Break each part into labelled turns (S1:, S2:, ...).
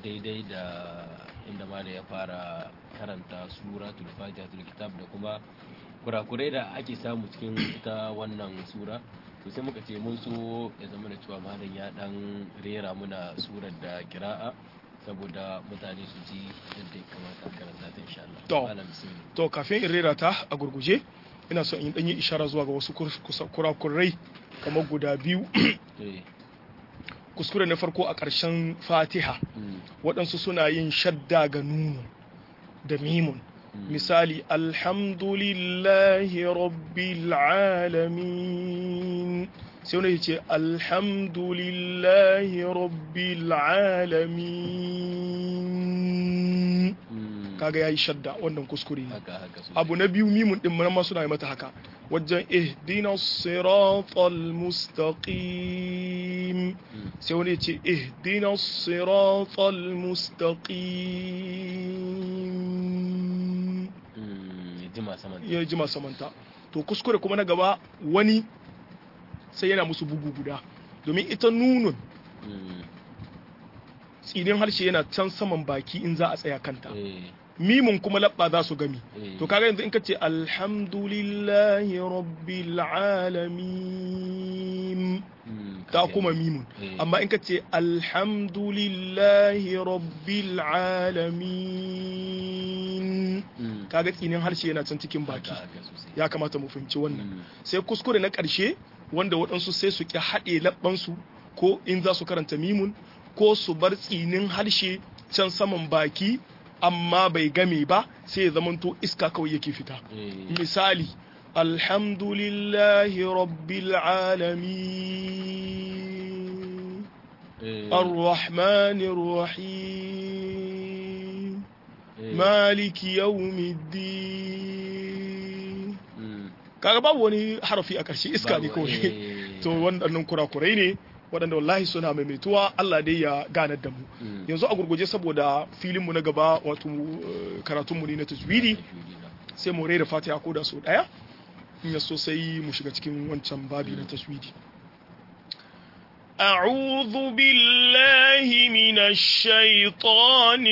S1: daidai da inda ma da ya fara karanta suratul fatihatul kitab da kuma kurakurai da ake samu cikin ita wannan sura to sai muka ce mun so ya zama da cewa malam ya dan rera muna surar da kira'a saboda mutane su ji yadda ya kamata a karanta ta insha Allah
S2: To.
S1: malam bismillah
S2: to kafin in rera ta a gurguje ina so in dan yi ishara zuwa ga wasu kur- kusa- kurakurai kamar guda biyu
S1: eh
S2: kuskure na farko a ƙarshen fatiha
S1: mm,
S2: waɗansu suna yin shadda ga nunu da mimun
S1: mm,
S2: misali alhamdulillahi rabbil alamin sai wani ya ce alhamdulillahi rabbil alamin
S1: mm,
S2: kaga yayi shadda wannan kuskure ne
S1: haka haka sosai.
S2: abu na biyu mimun din nan ma suna yi mata haka wajen ihdina siratal mustaqim
S1: Mm,
S2: sai wani ya ce ihdina siratal mustaqim
S1: mm, ya jima saman
S2: ya ji samanta to kuskure kuma na gaba wani sai yana musu bugu guda domin ita nunun
S1: Mm,
S2: tsinin harshe yana can saman baki in za a tsaya kanta
S1: eh
S2: mimun kuma labba za su gami
S1: eh
S2: to kaga yanzu in ka ce alhamdulillahi rabbil alamin
S1: mm,
S2: ta
S1: kaga-
S2: kuma mimun
S1: eh,
S2: amma in ka ce alhamdulillahi rabbil alamin
S1: mm,
S2: kaga tsinin harshe yana can cikin baki
S1: haka haka sosai.
S2: ya kamata mu fahimci wannan
S1: Mm,
S2: sai kuskure na ƙarshe wanda waɗansu sai su ƙi haɗe labbansu ko in za su karanta mimun ko su bar tsinin harshe can saman baki amma bai game ba sai ya zamanto iska kawai yake fita
S1: eh,
S2: misali alhamdulillahi rabbil alamin
S1: eh,
S2: arrahmanir rahim
S1: eh,
S2: maliki yawmiddin
S1: mm,
S2: kaga babu wani harafi a ƙarshe iska ne
S1: babu,
S2: kawai
S1: eh,
S2: to waɗannan kurakurai ne waɗanda wallahi suna maimaituwa Allah dai ya ganar da mu
S1: mm,
S2: yanzu a gurguje saboda filinmu na gaba wato eh, karatunmu ne na tajwidi sai mu rera fatiha ko da sau ɗaya in ya so sai mu shiga cikin wancan babi na tajwidi أعوذ بالله من الشيطان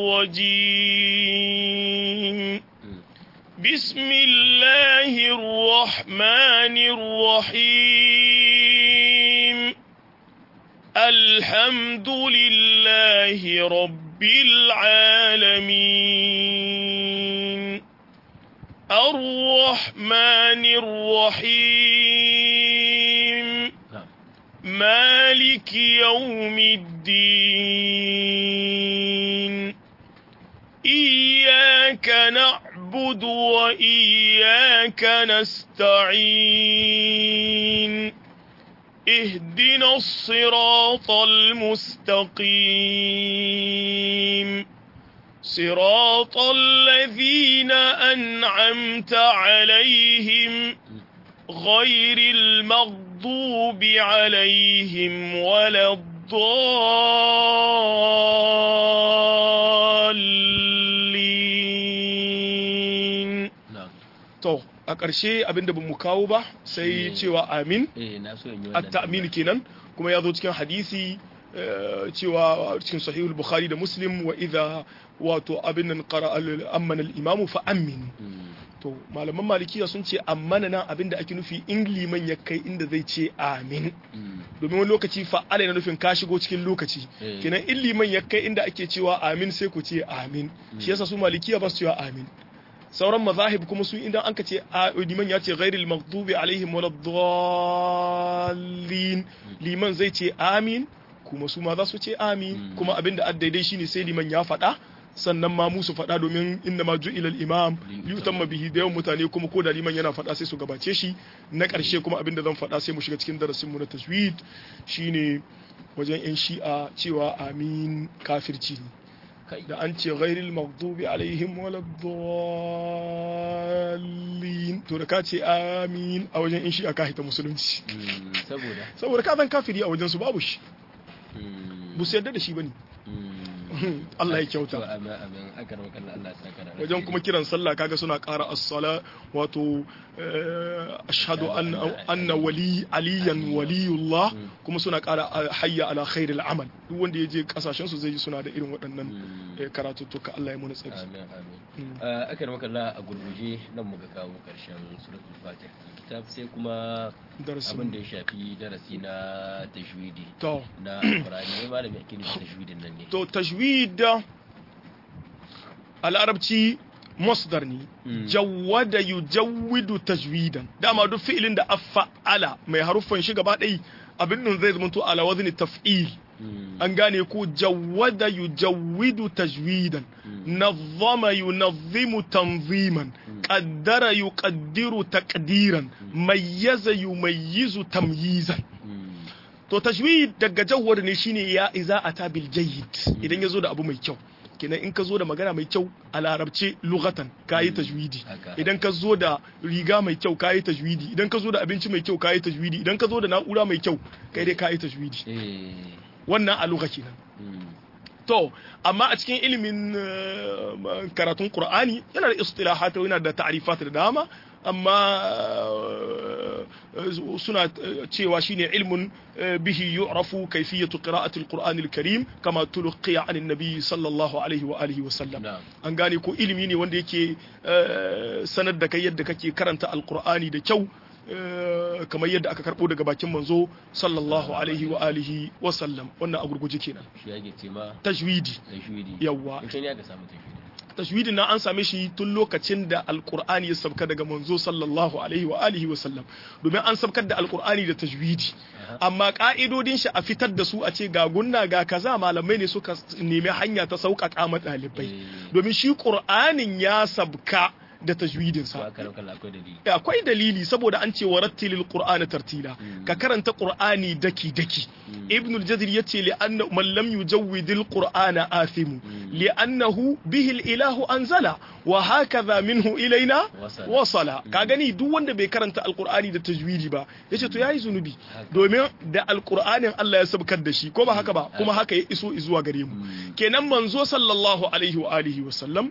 S2: الرجيم
S1: Mm,
S2: بسم الله الرحمن الرحيم الحمد لله رب العالمين الرحمن الرحيم
S1: na'am.
S2: مالك يوم الدين إياك نعبد وإياك نستعين اهدنا الصراط المستقيم صراط الذين أنعمت عليهم غير المغضوب عليهم ولا الضالين
S1: na'am.
S2: to a ƙarshe abinda ba mu kawo ba sai
S1: Eh.
S2: cewa amin
S1: eh na so in yi wannan
S2: at-ta'min kenan kuma ya zo cikin hadisi eh, cewa cikin sahihul bukhari da muslim wa idha wato abin nan qara al-amman al-imamu fa amin
S1: Mm,
S2: to malaman malikiya sun ce ammana nan abinda ake nufi in liman ya kai inda zai ce amin
S1: mm,
S2: domin wani lokaci fa'ala yana nufin ka shigo cikin lokaci
S1: Eh.
S2: kenan in liman ya kai inda ake cewa amin sai ku ce amin shi yasa su malikiya ba su cewa amin sauran mazahib kuma su idan an ka ce a- liman ya ce ghairil maghdubi alaihim waladdallin liman zai ce amin kuma su ma za su ce amin
S1: Mm.
S2: kuma abinda addaidai shine sai liman ya faɗa sannan ma musu faɗa domin inda ma ju'ila al-imam liyutamma bihi da yawan mutane kuma ko da liman yana faɗa sai su gabace shi na ƙarshe kuma abinda zan faɗa sai mu shiga cikin darasin mu na tajwid shine wajen yan shi'a cewa amin kafirci ne
S1: kai
S2: da an ce ghairil maghdubi alaihim waladdallin to da ka ce amin a wajen yan shi'a ka hita musulunci
S1: Mm, saboda
S2: saboda ka zan kafiri a wajen su babu shi
S1: mm,
S2: ba su yarda da shi bane Allah ya kyauta
S1: amin amin akar makalla Allah ya saka da
S2: wajen kuma kiran sallah kaga suna ƙara as-sala wato ashhadu anna wali aliyan waliyullah kuma suna ƙara hayya ala khairil amal duk wanda ya je kasashen su zai ji suna da irin waɗannan karatuttuka Allah ya muna tsari
S1: amin amin akar makalla a gurguje nan muka kawo karshen suratul fatiha kitab sai kuma abin da ya shafi darasi na tajwidi
S2: to
S1: na alqur'ani ne malami ake nufi tajwidin nan ne
S2: to tajwid a larabci masdar ne jawwada yujawwidu tajwidan dama duk fi'ilin da afa'ala mai haruffan shi gaba ɗaya abin nan zai zama to ala wazni taf'il an gane ko jawwada yujawwidu tajwidan nazzama yunazzimu tanziman qaddara yuqaddiru taqdiran mayyaza yumayyizu tamyizan to tajwid daga jawwar ne shine ya iza ata bil jayyid idan yazo da abu mai kyau kenan in ka zo da magana mai kyau a larabce lughatan kayi tajwidi idan ka zo da riga mai kyau kayi tajwidi idan ka zo da abinci mai kyau kayi tajwidi idan ka zo da na'ura mai kyau kai dai kayi tajwidi wannan a lugha kenan to amma a cikin ilimin karatun qur'ani yana da istilahat yana da ta'rifat da dama amma suna cewa shine ilmun bihi yu'rafu kayfiyatu qira'ati al-Qur'an al-Karim kama tulqiya an an-nabi sallallahu alaihi wa alihi wa sallam an gane ko ilimi ne wanda yake sanar da kai yadda kake karanta al-Qur'ani da kyau kamar yadda aka karbo daga bakin manzo sallallahu alaihi wa alihi wa sallam wannan a gurguje kenan
S1: shi yake ce ma
S2: tajwidi
S1: tajwidi
S2: yawa
S1: ita ne aka samu tajwidi
S2: tajwidin na an same shi tun lokacin da alkur'ani ya sabka daga manzo sallallahu alaihi wa alihi wa sallam domin an sabkar da alkur'ani da tajwidi amma ka'idodin shi a fitar da su a ce ga gunna ga kaza malamai ne suka nemi hanya ta sauƙaƙa ma ɗalibai domin shi qur'anin ya sabka da tajwidinsa akwai dalili saboda an ce wa rattilil qur'ana tartila ka karanta qur'ani daki daki ibnul jazir yace li anna man lam yujawwidil qur'ana athimu li annahu bihi al ilahu anzala wa hakaza minhu ilaina wasala ka gani duk wanda bai karanta alqur'ani da tajwidi ba yace to yayi zunubi domin da alqur'anin Allah ya sabkar da shi ko ba haka ba kuma haka ya iso zuwa gare mu kenan manzo sallallahu alaihi wa alihi wa sallam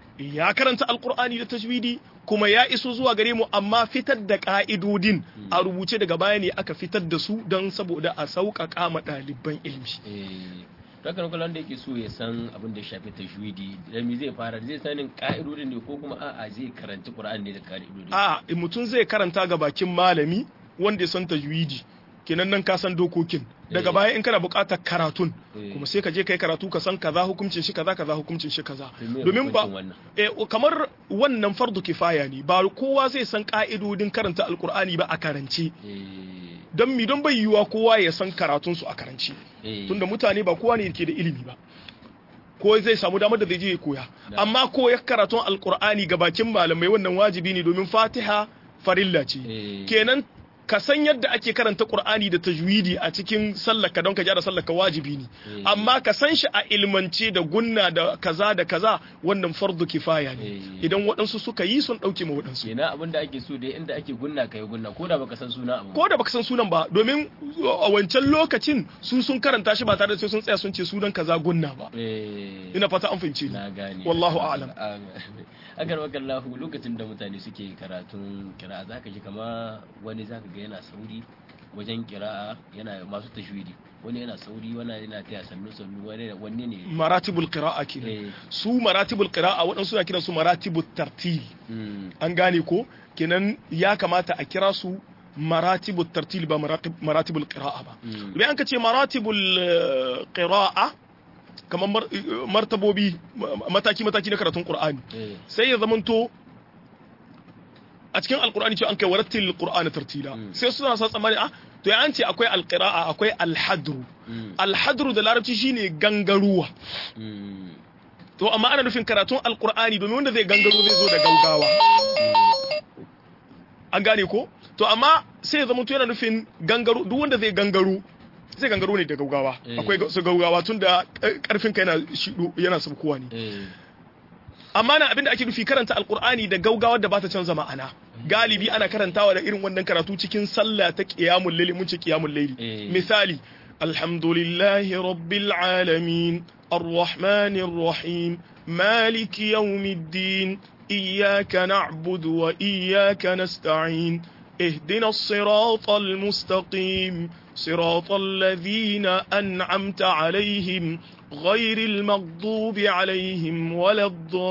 S2: ya karanta alkur'ani da tajwidi kuma ya iso zuwa gare mu amma fitar da ka'idodin a rubuce daga baya ne aka fitar da su don saboda a sauƙaƙa ma ɗaliban ilimi.
S1: Rakan kallon da yake so ya san abin da shafi tajwidi da me zai fara zai sanin ka'idodin ne ko kuma a'a zai karanta Qur'ani ne da ka'idodin.
S2: A mutum zai karanta ga bakin malami wanda ya san tajwidi kenan nan ka san dokokin daga baya in kana buƙatar karatun kuma sai ka je kai karatu ka san kaza hukuncin shi kaza kaza hukuncin shi kaza domin ba eh, kamar wannan fardu kifaya ne ba kowa zai san ka'idodin karanta alkur'ani ba a karance don mi don bai yiwuwa kowa ya san karatun su a karance tunda mutane ba kowa ne ke da ilimi ba ko zai samu damar da zai je ya koya amma ko ya karatun alkur'ani ga bakin malamai wannan wajibi ne domin fatiha farilla ce kenan ka san yadda ake karanta Qur'ani da tajwidi a cikin sallaka don ka gyara sallaka wajibi ne amma ka san shi a ilmance da gunna da kaza da kaza wannan fardu kifaya ne idan waɗansu suka yi sun ɗauke ma waɗansu
S1: kenan abin da ake so dai inda ake gunna kai gunna ko da baka san sunan abu
S2: ko da baka san sunan ba domin a wancan lokacin su sun karanta shi ba tare da sai sun tsaya sun ce sunan kaza gunna ba ina fata an fahimce
S1: na gane
S2: wallahu a'lam
S1: akan wakallahu lokacin da mutane suke karatun kira zaka ji kama wani zaka ga yana sauri wajen kira'a yana masu tashwidi wani yana sauri wani yana taya sannu sannu wani wanne ne
S2: maratibul qira'a kenan su maratibul qira'a waɗansu suna kiran su maratibut tartil an gane ko kenan ya kamata a kira su maratibut tartil ba maratibul qira'a ba idan an ka ce maratibul qira'a kamar martabobi mataki-mataki na karatun Qur'ani sai ya zamanto a cikin alkur'ani ce an kai warattil qur'ana tartila sai suna sa tsammani a to ya an ce akwai alqira'a akwai alhadru alhadru da larabci shine gangaruwa to amma ana nufin karatun alkur'ani domin wanda zai gangaro zai zo da gaugawa an gane ko to amma sai ya zamanto yana nufin gangaro duk wanda zai gangaro zai gangaro ne da gaugawa akwai su gaugawa tun da karfin ka yana shido yana sabkowa ne amma na abinda ake nufi karanta alkur'ani da gaugawa da bata canza ma'ana galibi ana karantawa da irin wannan karatu cikin sallah ta qiyamul layli mun ce qiyamul layli misali الحمد لله رب العالمين الرحمن الرحيم مالك يوم الدين إياك نعبد وإياك نستعين اهدنا الصراط المستقيم صراط الذين أنعمت عليهم غير المغضوب عليهم ولا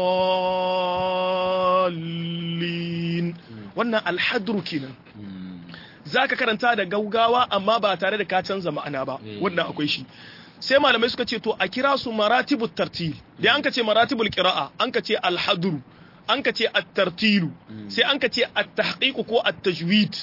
S2: الضالين wannan alhadru kenan zaka karanta da gaugawa amma ba tare da ka canza ma'ana ba wannan akwai shi sai malamai suka ce to a kira su maratibut tartil da an ka ce maratibul qira'a an ka ce alhadru an ka ce at-tartilu sai an ka ce at-tahqiq ko at-tajwid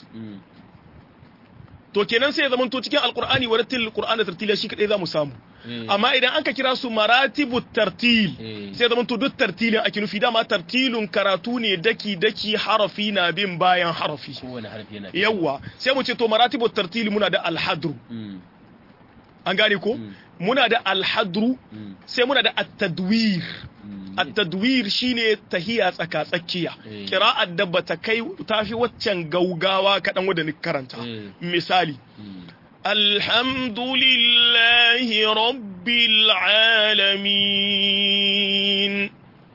S2: to kenan sai ya zama to cikin alqur'ani wa rattil qur'ana tartila shi kadai zamu samu amma idan an ka kira su maratibut tartil sai ya zama to duk tartilin ake nufi dama tartilun karatu ne daki daki harafi na bin bayan harafi
S1: kowane harfi yana
S2: yawa sai mu ce to maratibut tartil muna da alhadru an gane ko muna da alhadru sai muna da at-tadwir at-tadwir shine tahiya tsaka tsakiya qira'ar da bata kai tafi waccan gaugawa kadan wanda ni karanta misali alhamdulillahi rabbil alamin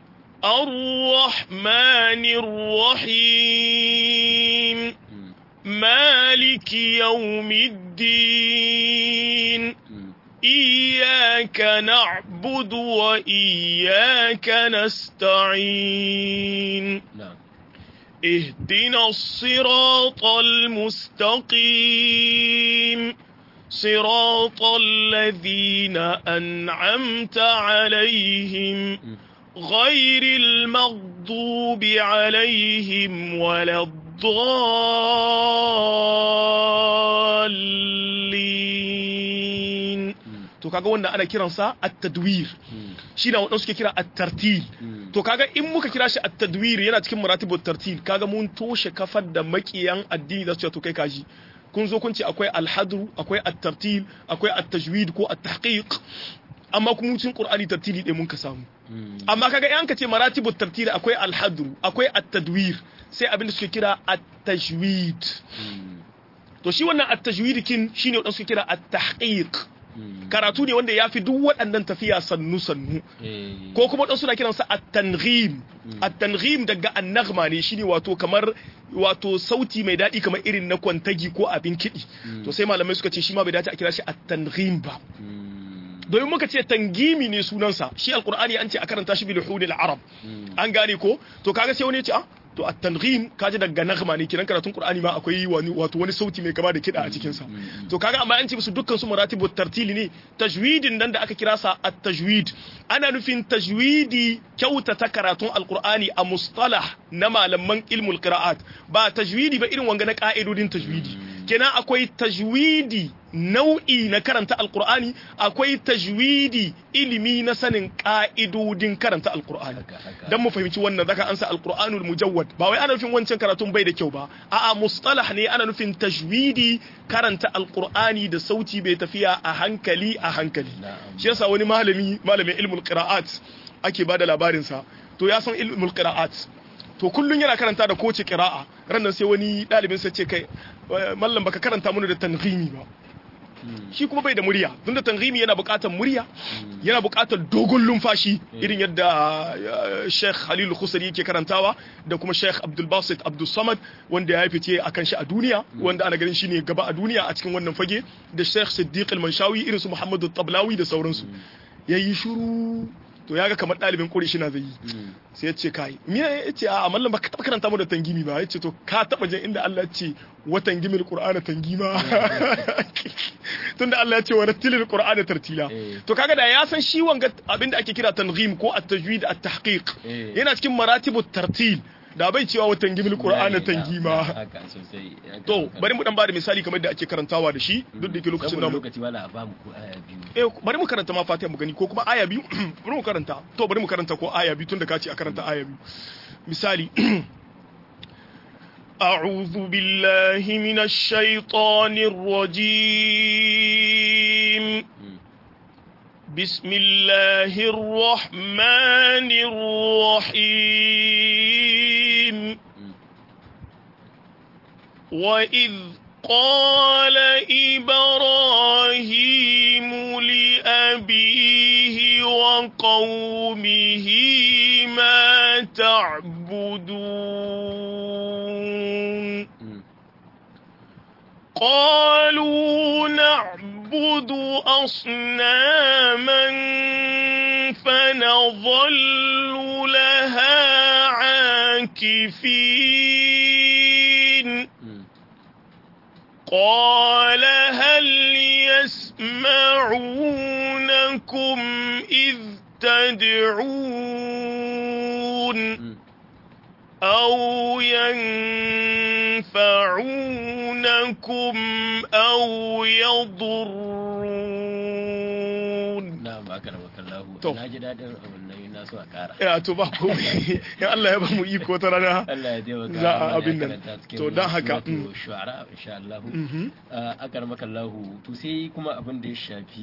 S2: arrahmanir rahim مالك يوم الدين إياك نعبد وإياك نستعين
S1: نعم
S2: اهدنا الصراط المستقيم صراط الذين أنعمت عليهم غير المغضوب عليهم ولا الضالين to kaga wannan ana kiransa at-tadwir shi na wadanda suke kira at-tartil to kaga in muka kira shi at-tadwir yana cikin maratibut tartil kaga mun toshe kafar da makiyan addini da su ce to kai kaji kun zo kun ce akwai al-hadru akwai at-tartil akwai at-tajwid ko at-tahqiq amma kuma cikin qur'ani tartili ɗaya mun ka samu amma kaga in ka ce maratibut tartil akwai al-hadru akwai at-tadwir sai abin da suke kira at-tajwid to shi wannan at-tajwid kin shine wadanda suke kira at-tahqiq karatu ne wanda ya fi duk waɗannan tafiya sannu sannu ko kuma ɗan suna kiransa at-tanghim at-tanghim daga an-naghma ne shine wato kamar wato sauti mai daɗi kamar irin na kwantagi ko abin kiɗi to sai malamai suka ce shi ma bai dace a kira shi at-tanghim ba domin muka ce tangimi ne sunansa shi alqur'ani an ce a karanta shi bil hudil arab an gane ko to kaga sai wani ya ce ah to at-tanghim kaji daga naghma ne kiran karatun qur'ani ma akwai wani wato wani sauti mai kama da kida a cikin sa to kaga amma an ce musu dukkan su maratibut tartili ne tajwidin nan da aka kira sa at-tajwid ana nufin tajwidi kyautata karatun alqur'ani a mustalah na malaman ilmul qira'at ba tajwidi ba irin wanga na ka'idodin tajwidi kenan akwai tajwidi nau'i na karanta alkur'ani akwai tajwidi ilimi na sanin ka'idodin karanta alkur'ani dan mu fahimci wannan zaka ansa alkur'anul mujawwad ba wai ana nufin wancan karatun bai da kyau ba a'a mustalah ne ana nufin tajwidi karanta alkur'ani da sauti bai tafiya a hankali a hankali shi yasa wani malami malamin ilmul qira'at ake bada labarin sa to ya san ilmul qira'at to kullun yana karanta da kowace qira'a rannan sai wani dalibin sa ce kai mallam baka karanta mana da tanghimi ba shi kuma bai da murya don da tanghimi yana buƙatar murya yana buƙatar dogon lumfashi irin yadda Sheikh Halil Khusari yake karantawa da kuma Sheikh Abdul Basit Abdul Samad wanda ya fice akan shi a duniya wanda ana ganin shi ne gaba a duniya a cikin wannan fage da Sheikh Siddiq Al-Manshawi irin su Muhammadu Tablawi da sauransu yayi shiru to ya ga kamar ɗalibin ƙuri shi na zai yi sai ya ce kai me ya ce a mallam ba ka taɓa karanta mu da tangimi ba ya ce to ka taɓa jin inda Allah ya ce wa tangimil qur'ana tangima tunda Allah ya ce wa rattilil qur'ana tartila to kaga da ya san shi wanga abinda ake kira tanghim ko at-tajwid at-tahqiq yana cikin maratibut tartil da bai cewa wa tangimil qur'ana tangima to bari mu dan bada misali kamar da ake karantawa da shi duk da ke lokacin da
S1: lokaci wala ba mu ko aya biyu
S2: eh bari mu karanta ma fatiha mu gani ko kuma aya biyu bari mu karanta to bari mu karanta ko aya biyu tunda ka ce a karanta aya biyu misali أعوذ بالله من الشيطان الرجيم بسم الله الرحمن الرحيم وإذ قال إبراهيم لأبيه وقومه ما تعبدون
S1: Mm.
S2: قالوا نعبد أصناما فنظل لها عاكفين
S1: Mm.
S2: قال هل يسمعونكم إذ تدعون
S1: Mm.
S2: أو ينفعونكم أو يضرون
S1: na'am akramaka Allah
S2: To.
S1: na ji dadin abin nan na so a kara
S2: ya to ba komai in Allah ya ba mu iko ta rana
S1: Allah ya taimaka
S2: Za a
S1: mana ya
S2: abin nan.
S1: karanta cikin
S2: To, don haka,
S1: suratu
S2: mm.
S1: shu'ara insha Allah
S2: Mhm.
S1: akramaka Allah to sai kuma abin da ya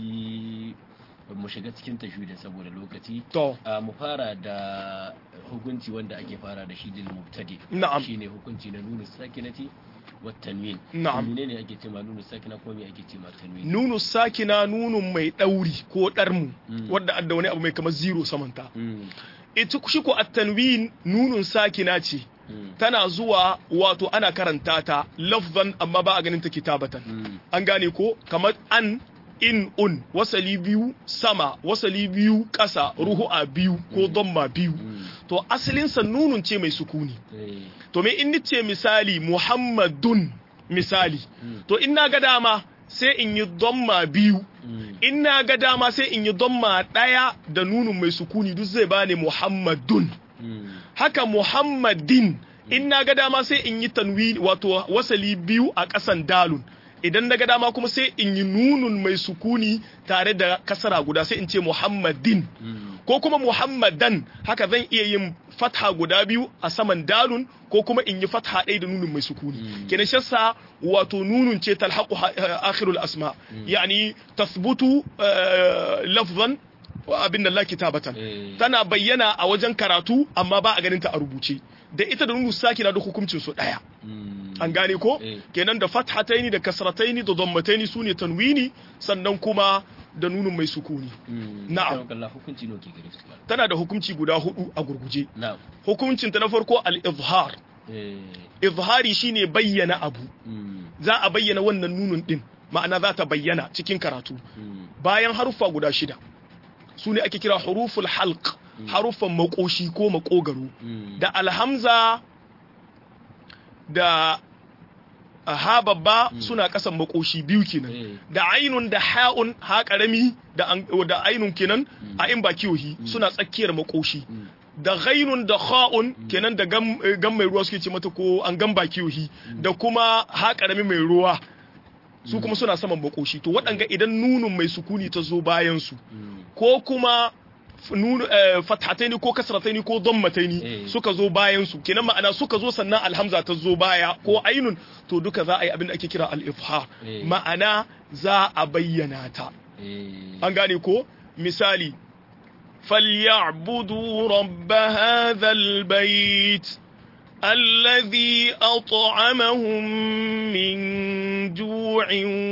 S1: shafi mu shiga cikin tashhidin saboda lokaci
S2: to
S1: a mu fara da hukunci wanda ake fara da shi dil mubtadi
S2: Na'am.
S1: shine hukunci na nunu sakinati wa tanwin
S2: Na'am.
S1: menene ake cewa nunu sakina ko me ake cewa tanwin
S2: nunu sakina nunun mai ɗauri ko ɗarmu
S1: Mm.
S2: wadda adda wani abu mai kamar zero samanta
S1: Mm,
S2: ita shi ko at-tanwin nunun sakina ce
S1: mm,
S2: tana zuwa wato ana karanta ta lafzan amma ba a ganin ta kitabatan
S1: mm,
S2: an gane ko kamar an in un wasali biyu sama wasali biyu ƙasa ruhu'a biyu ko domma biyu
S1: mm,
S2: to asalinsa nunun ce mai sukuni
S1: eh,
S2: to me in nice misali muhammadun misali
S1: mm,
S2: to in na ga dama sai in yi domma biyu
S1: mm,
S2: in na ga dama sai in yi domma ɗaya da nunun mai sukuni duk zai bani muhammadun
S1: mm,
S2: haka muhammadin in na ga dama sai in yi tanwi wato wasali biyu a ƙasan dalun idan na ga dama kuma sai in yi nunun mai sukuni tare da kasara guda sai in ce muhammadin
S1: mm,
S2: ko kuma muhammadan haka zan iya yin fatha guda biyu a saman dalun ko kuma in yi fatha ɗaya da nunun mai sukuni
S1: Mm.
S2: kenan shassa wato nunun ce talhaqu ha- eh, akhirul asma yani tathbutu eh, lafzan wa abin da la kitabatan
S1: eh,
S2: tana bayyana a wajen karatu amma ba a ganin ta a rubuce da ita da nunu sakina duk hukuncin su daya
S1: mm,
S2: an gane ko
S1: Eh.
S2: kenan da fathataini da kasrataini da dhammataini sune tanwini sannan kuma da nunun mai sukuni
S1: mm,
S2: na'am.
S1: akramaka Allah hukunci ne ke gare su
S2: tana da hukunci guda hudu a gurguje
S1: na'am
S2: hukuncin ta na farko al-izhar
S1: eh,
S2: izhari shine bayyana abu
S1: mm,
S2: za a bayyana wannan nunun din ma'ana za ta bayyana cikin karatu
S1: mm,
S2: bayan haruffa guda shida su ne ake kira huruful halq haruffan makoshi ko makogaro
S1: mm,
S2: da alhamza da ha babba suna kasan makoshi biyu kenan
S1: Eh.
S2: da ainun da ha'un ha karami da an- da ainun kenan a in ba kiyohi suna tsakiyar makoshi
S1: mm,
S2: da ghainun da kha'un kenan da gam, eh, gam mai ruwa suke ce mata ko an gam ba kiyohi da kuma ha karami mai ruwa su kuma suna saman makoshi to waɗanga idan nunun mai sukuni ta zo bayan su
S1: mm,
S2: ko kuma f- nun eh, fathataini ko kasrataini ko dhammataini
S1: Eh.
S2: suka zo bayan su kenan ma'ana suka zo sannan alhamza ta zo baya ko ainun to duka za a yi abin da ake kira al-ifhar
S1: Eh.
S2: ma'ana za a bayyana ta
S1: eh,
S2: an gane ko misali فليعبدوا رب هذا البيت الذي أطعمهم من جوع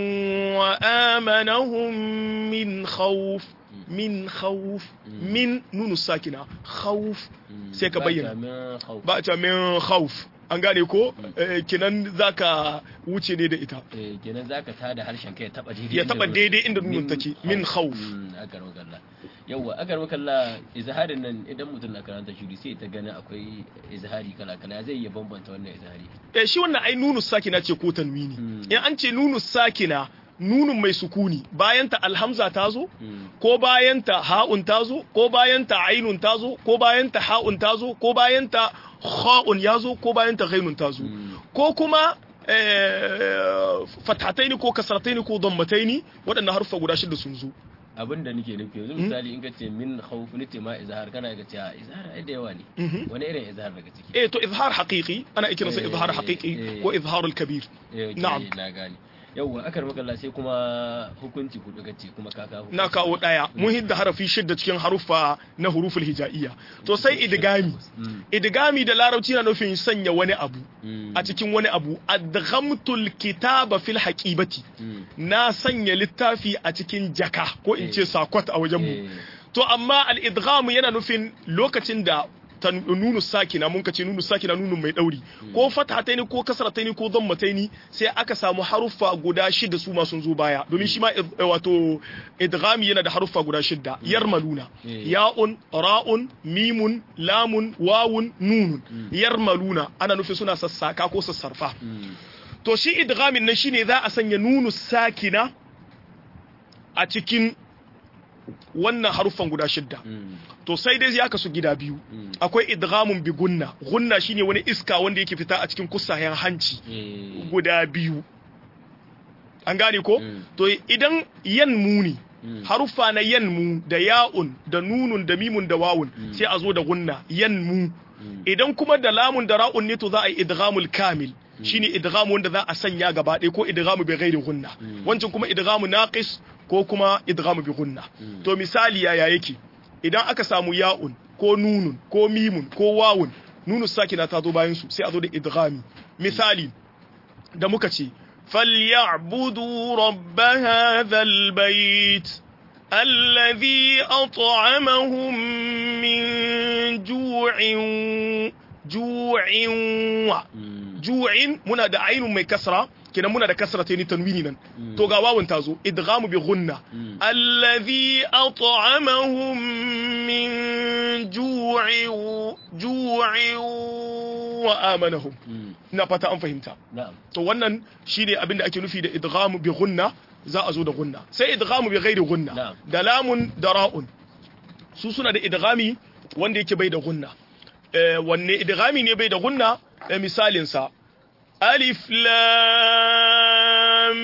S2: وآمنهم من خوف من خوف من نون الساكنة خوف
S1: mm,
S2: sai ka
S1: ba
S2: bayyana.
S1: ta min khawf.
S2: ba ta min khawf an gane ko Eh, kenan zaka wuce ne da ita
S1: eh, kenan zaka tada harshen kai ya taba daidai
S2: ya
S1: inda
S2: taba
S1: nunun-
S2: daidai inda nunun take min khawf
S1: Mm, akar makalla yawwa akar makalla izharin nan idan mutum na karanta shiri sai ta gani akwai izhari kala kala zai iya bambanta wannan izhari
S2: eh shi wannan ai nunu sakina ce ko tanwini
S1: Hmm.
S2: in an ce nunu sakina nunun mai sukuni bayanta alhamza ta zo
S1: Mm,
S2: ko bayanta ha'un ta zo ko bayanta ainun ta zo ko bayanta ha'un ta zo ko bayanta kha'un ya zo ko bayanta ghainun ta zo
S1: mm,
S2: ko kuma eh, fathataini ko kasrataini ko dammataini waɗannan harfa guda shida sun zo
S1: abin da nake nufi yanzu misali in ka ce min khawf ni ma izhar kana ga cewa izhar ai da yawa ne
S2: Mhm.
S1: wani irin izhar daga ciki
S2: eh to izhar haqiqi ana kiransa
S1: Eh,
S2: izhar haqiqi
S1: eh.
S2: ko izharul kabir
S1: Eh,
S2: na'am.
S1: na gane yawwa akar makalla sai kuma hukunci hudu gace kuma ka kawo
S2: na kawo daya mun hidda harafi shidda cikin haruffa na huruful hija'iyya to sai idgami
S1: Mm.
S2: idgami da larabci na nufin sanya wani abu
S1: Mm.
S2: a cikin wani abu adghamtul kitaba fil haqibati
S1: Mm.
S2: na sanya littafi a cikin jaka ko in ce sakwat a wajen mu
S1: Eh.
S2: to amma al-idgham yana nufin lokacin da ta nunu sakina mun kace nunu sakina nunu mai dauri ko fathataini ko kasrataini ko dhammataini sai aka samu haruffa guda shida su ma sun zo baya domin shi ma id- wato idghami yana da haruffa guda shida yarmaluna
S1: Eh.
S2: ya'un ra'un mimun lamun wawun nunun yarmaluna ana nufin suna sassaka ko sassarfa
S1: Mm.
S2: to shi idghamin nan shine za a sanya nunu sakina a cikin wannan haruffan guda shidda
S1: Mm.
S2: to sai dai ya kasu gida biyu
S1: Mm.
S2: akwai idghamun bi gunna gunna shine wani iska wanda yake fita a cikin kusayen hanci
S1: Eh.
S2: guda biyu an gane ko
S1: Mm.
S2: to idan yan muni
S1: Mm.
S2: haruffa na yan mu da ya'un da nunun da mimun da wawun sai a zo da gunna yan mu
S1: Mm.
S2: idan kuma da lamun da ra'un ne to za a yi idghamul kamil shine idghamu wanda za a sanya gaba ɗaya ko idghamu bi ghairi gunna wancan kuma idghamu naqis ko kuma idghamu bi gunna to misali yaya yake idan aka samu ya'un ko nunun ko mimun ko wawun nunu sakina ta zo bayan su sai a zo da idghami misali da muka ce falyabudu rabb hadha albayt الذي أطعمهم من جوع جوع
S1: Mm.
S2: ju'in muna da ainun mai kasra kenan muna da kasra ta ni tanwini nan to ga wawun ta zo idghamu bi ghunna
S1: Mm.
S2: allazi at'amahum min ju'in ju'in wa amanahum
S1: Mm.
S2: ina fata an fahimta
S1: Na'am.
S2: to wannan shine abin da ake nufi da idghamu bi ghunna za a zo da ghunna sai idghamu bi ghairi ghunna
S1: Na'am.
S2: da lamun da ra'un su suna da idghami wanda yake bai da ghunna eh, wanne idghami ne bai da ghunna eh, misalin sa alif lam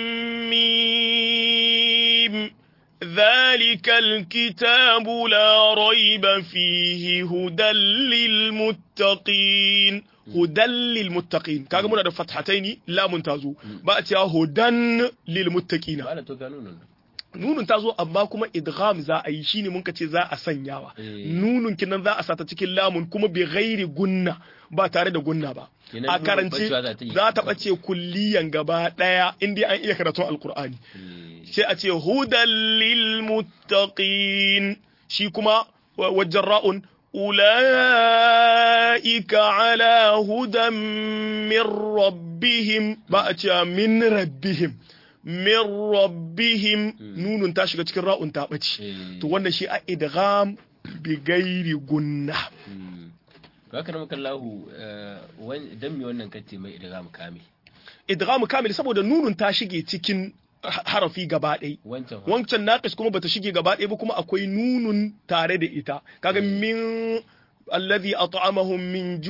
S2: mim ذلك الكتاب لا ريب فيه هدى للمتقين هدى للمتقين kaga muna da fathataini lamun tazo ba a cewa hudan lilmuttaqina
S1: Ba da to gano nan.
S2: nunun ta zo amma kuma idgham za a yi shine mun ce za a sanyawa
S1: Eh.
S2: nunun kinan za a sata cikin lamun kuma bi ghairi gunna ba tare da gunna ba
S1: Kenan
S2: a
S1: nunun
S2: karance
S1: bacewa za ta yi.
S2: za ta bace kulliyan gaba daya inda an iya karatun alqur'ani
S1: Eh.
S2: sai a ce hudan lil muttaqin shi kuma wa- wajen ra'un ulaika ala hudan min rabbihim ba a ce min rabbihim min rabbihim nunun ta shiga cikin ra'un ta ɓace
S1: Eh.
S2: to wannan shi a idgham bi gairi gunna
S1: Mm. To haka nan kallahu dan mi wannan kace mai idgham kame.
S2: idgham kamil saboda nunun ta shige cikin ha- harafi gaba ɗaya
S1: Wancan fa.
S2: wancan naqis kuma bata shige gaba ɗaya ba kuma akwai nunun tare da ita kaga min alladhi at'amahum min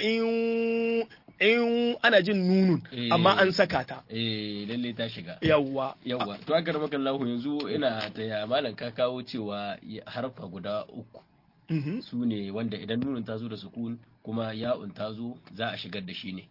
S2: ju'in in ana jin nunun
S1: Eh.
S2: amma an saka ta
S1: Eh lalle ta shiga.
S2: yawwa
S1: Yawwa, to haka nan kallahu yanzu ina ta ya malam ka kawo cewa ya- harfa guda uku
S2: Mhm.
S1: su ne wanda idan nunun ta zo da sukun kuma ya'un ta zo za a shigar da shi ne.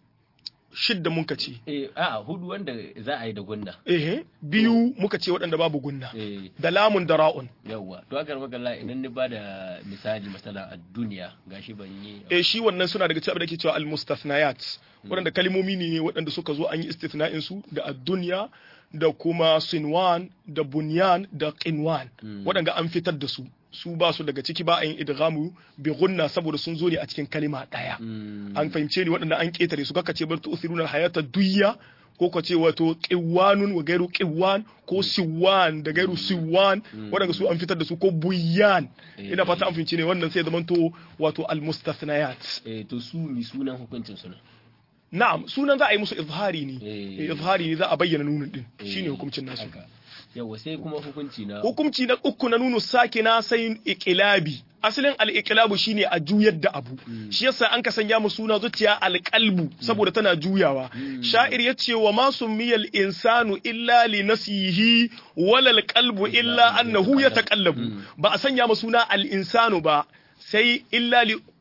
S2: shidda muka ce
S1: Eh a hudu wanda za a yi da gunna.
S2: ehe biyu muka ce waɗanda babu gunna
S1: Eh
S2: da lamun da ra'un
S1: yawwa to haka nan kallahu idan ni bada misali masala a duniya gashi ban yi
S2: eh shi wannan suna daga cikin abin da ke cewa al-mustathnayat waɗanda kalmomi ne waɗanda suka zo an yi istithna'in su da ad-dunya da kuma sinwan da bunyan da qinwan waɗanda an fitar da su su ba su daga ciki ba a yin idghamu bi gunna saboda sun zo ne a cikin kalima ɗaya
S1: Mm.
S2: an fahimce ni waɗanda an ƙetare su kaka ce bar tu'thiruna al-hayata duyya ko ka ce wato qiwanun wa gairu qiwan ko siwan da gairu siwan waɗanda su an fitar da su ko buyan ina fata an fahimce ne wannan sai zamanto wato al-mustathnayat
S1: eh to su mi sunan hukuncin su ne
S2: na'am sunan za a yi musu izhari ne
S1: Eh.
S2: Eh, izhari ne za a bayyana nunin din
S1: Eh,
S2: shine hukuncin nasu
S1: haka. yawa sai kuma hukunci na
S2: hukunci na uku na nunu sakina sai iqilabi asalin al-iqlabu shine a juyar da abu shi yasa an ka sanya mu suna zuciya al-qalbu saboda tana juyawa sha'ir yace wa ma summiyal insanu illa li nasihi wala al-qalbu illa annahu yataqallabu ba a sanya mu suna al-insanu ba sai illa li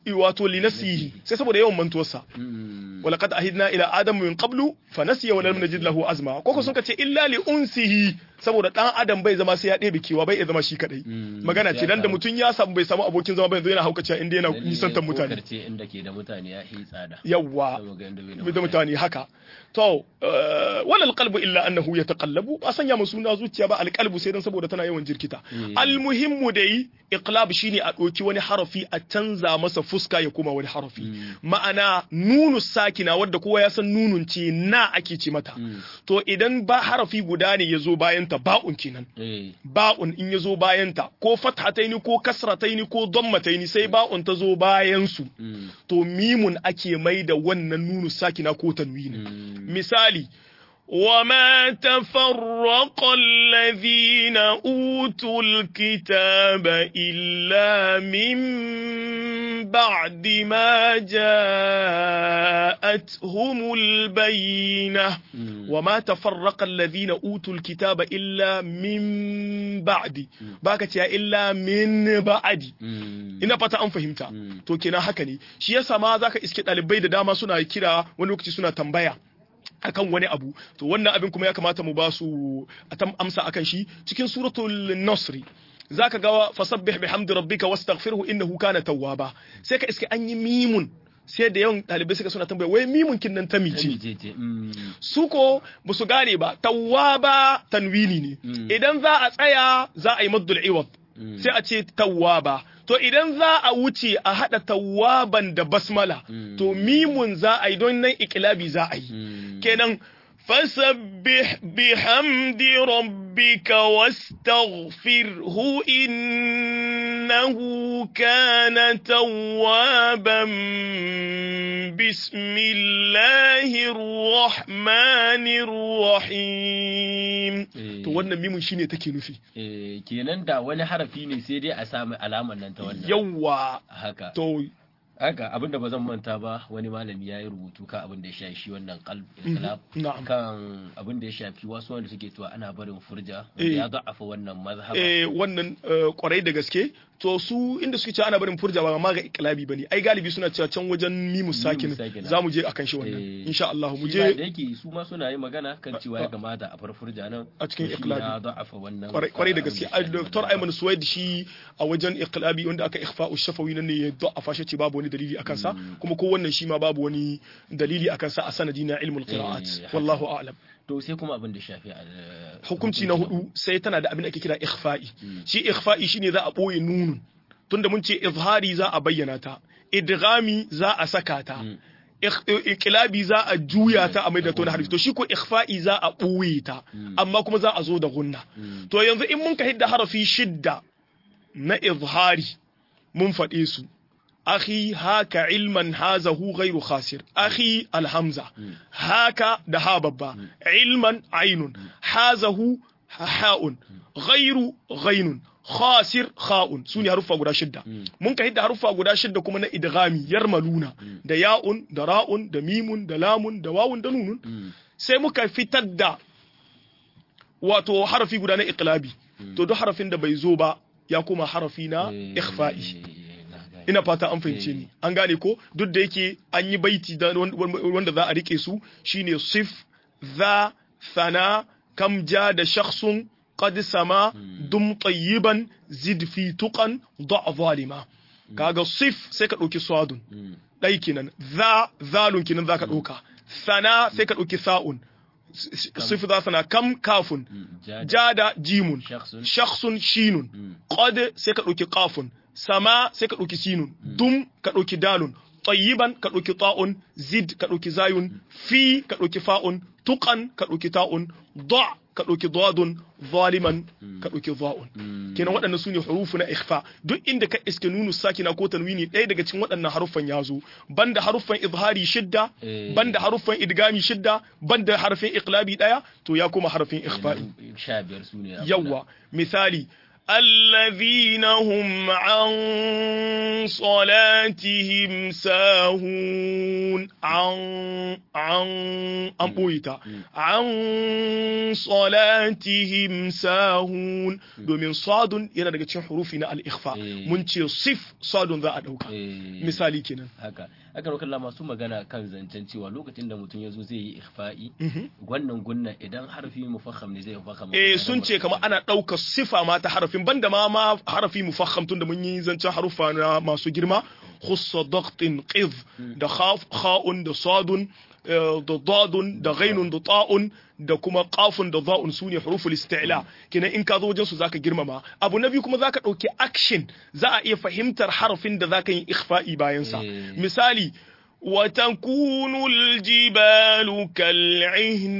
S2: wato linasihi sai saboda yawan mantuwarsa
S1: Mm.
S2: walaqad ahidna ila adama min qablu fa nasiya wa lam najid lahu azma koko sun kace illa li unsihi saboda dan adam bai zama sai ya ɗebe kewa bai iya zama shi kadai
S1: Mm.
S2: magana ce dan da mutun ya samu bai samu abokin zama ba yanzu yana haukacewa inda yana
S1: Lalle
S2: nisantar mutane
S1: kokarce inda ke da mutane ya yi tsada
S2: yawwa
S1: saboda inda bai da
S2: bai da mutane haka to eh, wala alqalbu illa annahu yataqallabu ba sanya mu suna zuciya ba alqalbu sai dan saboda tana yawan jirkita
S1: Mm.
S2: almuhimmu dai iqlab shine a ɗauki wani harafi a canza masa fuska ya koma wani harafi ma'ana nunu sakina wadda kowa ya san nunun ce na ake ce mata
S1: Mm.
S2: to idan ba harafi guda ne ya zo bayanta ba'un kenan
S1: eh
S2: ba'un in ya zo bayanta ko fathataini ko kasrataini ko dammataini sai ba'un ta zo bayan su
S1: Mm.
S2: to mimun ake mai da wannan nunu sakina ko tanwini
S1: Mm.
S2: misali وما تفرق الذين أوتوا الكتاب إلا من بعد ما جاءتهم البينة
S1: Mm.
S2: وما تفرق الذين أوتوا الكتاب إلا من بعد باكت إلا من بعد
S1: Mm.
S2: ina fata an fahimta
S1: Mm.
S2: to kenan haka ne shi yasa ma zaka iske ɗalibai da dama suna kira wani lokaci suna tambaya akan wani abu to wannan abin kuma ya kamata mu ba su a tam amsa akan shi cikin suratul nasri zaka ga fasabbih bihamdi rabbika wastaghfirhu innahu kana tawwaba sai ka iske an yi mimun sai da yawan ɗalibai suka suna tambaya wai mimun kin nan ta mice
S1: Jejjeje. Mm.
S2: su ko ba su gane ba tawwaba tanwini ne
S1: Mm.
S2: idan za a tsaya za a yi maddul iwad
S1: Mm.
S2: sai a ce tawwaba to idan za a wuce a hada tawwaban da basmala
S1: Mm.
S2: to mimun za a yi don nan ikilabi za a yi
S1: Mm.
S2: kenan fasabbih bihamdi rabbika wastaghfirhu innahu kana tawwaban bismillahir rahmanir rahim
S1: Eh.
S2: to wannan mimun shine take nufi
S1: Eh, kenan da wani harafi ne sai dai a sami alamar nan ta wannan
S2: yawwa
S1: haka
S2: to
S1: haka abinda ba zan manta ba wani malami ya yi rubutu kan abin da ya shafi shi wannan qalb inqilab
S2: na'am.
S1: kan abin da ya shafi wasu wanda suke cewa ana barin furja
S2: Eh.
S1: ya da'afa wannan mazhaba
S2: eh wannan eh, kwarai da gaske to su inda suke cewa ana barin furja ba ma ga iklabi bane ai galibi suna cewa can wajen mimu sakin
S1: sakina.
S2: za mu je akan shi wannan
S1: Eh,
S2: insha Allah mu
S1: shi ma da
S2: je
S1: yake su ma suna yi magana kan cewa ya kamata a farfurja nan
S2: A cikin
S1: to shi
S2: iqlabi.
S1: ya da'afa wannan
S2: kwarai kwarai da
S1: abin
S2: gaske
S1: ya
S2: ai
S1: shafi
S2: Dr.
S1: wannan
S2: Ayman Suwaid shi a wajen iklabi wanda aka ikhfa'u shafawi nan ne ya da'afa shi ce babu wani dalili akan sa kuma ko wannan shi ma babu wani dalili akan sa a sanadi na ilmul qira'at
S1: haka.
S2: wallahu a'lam
S1: to sai kuma abin da shafi a
S2: hukunci na hudu sai tana da abin da ake kira ikhfa'i shi ikhfa'i shine za a boye nunun tunda mun ce izhari za a bayyana ta idghami za a saka ta Ik- iqlabi za a juya ta a maida ta wani harfi to shi ko ikhfa'i za a boye ta amma kuma za a zo da gunna to yanzu in mun ka hidda harafi shidda na izhari mun faɗe su akhi haka ilman hazahu ghairu khasir akhi alhamza haka da ha babba ilman ainun hazahu ha'un ghairu ghainun khasir kha'un su ne haruffa guda shidda mun ka hidda haruffa guda shidda kuma na idghami yarmaluna da ya'un da ra'un da mimun da lamun da wawun da nunun sai muka fitar da wato harafi guda na iqlabi to duk harafin da bai zo ba ya koma harafi na ikhfa'i ina fata an fahimce ni an gane ko duk da yake an yi baiti da wanda za a rike su shine sif za thana kam ja da shakhsun qad sama dum tayyiban zid fi tuqan da zalima kaga sif sai ka dauki swadun dai kenan za zalun kenan zaka dauka sana sai ka dauki sa'un sif za sana kam kafun jada jimun shakhsun shinun qad sai ka dauki qafun sama sai ka ɗauki sinun dum ka ɗauki dalun tayyiban ka ɗauki ta'un zid ka ɗauki zayun fi ka ɗauki fa'un tuqan ka ɗauki ta'un da ka ɗauki dadun zaliman ka ɗauki za'un kenan waɗannan su ne hurufu na ikhfa duk inda ka iske nunu sakina ko tanwini ɗaya daga cikin waɗannan haruffan ya zo banda haruffan izhari shidda banda haruffan idgami shidda banda harfin iqlabi ɗaya to ya koma harfin ikhfa'i
S1: sha biyar su ne
S2: yawwa misali الذين هم عن صلاتهم ساهون عن عن an ɓoye ta an salatihim sahun domin sadun yana daga cikin hurufi na al-ikhfa
S1: Eh.
S2: mun ce sif sadun za a ɗauka
S1: Eh,
S2: misali kenan
S1: haka aka roƙar la masu magana kan zancen cewa lokacin da mutum ya zo zai yi ikhfa'i
S2: Mhm.
S1: wannan gunna idan harfi mufakham ne zai mufakham
S2: eh sun ce kamar ana ɗaukar sifa ma ta harafin banda ma ma harafi mufakham tun da mun yi zancen harufa na masu girma khussa daqtin qiz da khaf kha'un da sadun eh, da dadun da ghainun da ta'un da kuma qafun da za'un sune huruful isti'la kenan in ka zo wajen su zaka girmama abu na biyu kuma zaka dauki action za a iya fahimtar harafin da zaka yi ikhfa'i bayan sa
S1: Eh.
S2: misali وتكون الجبال كالعهن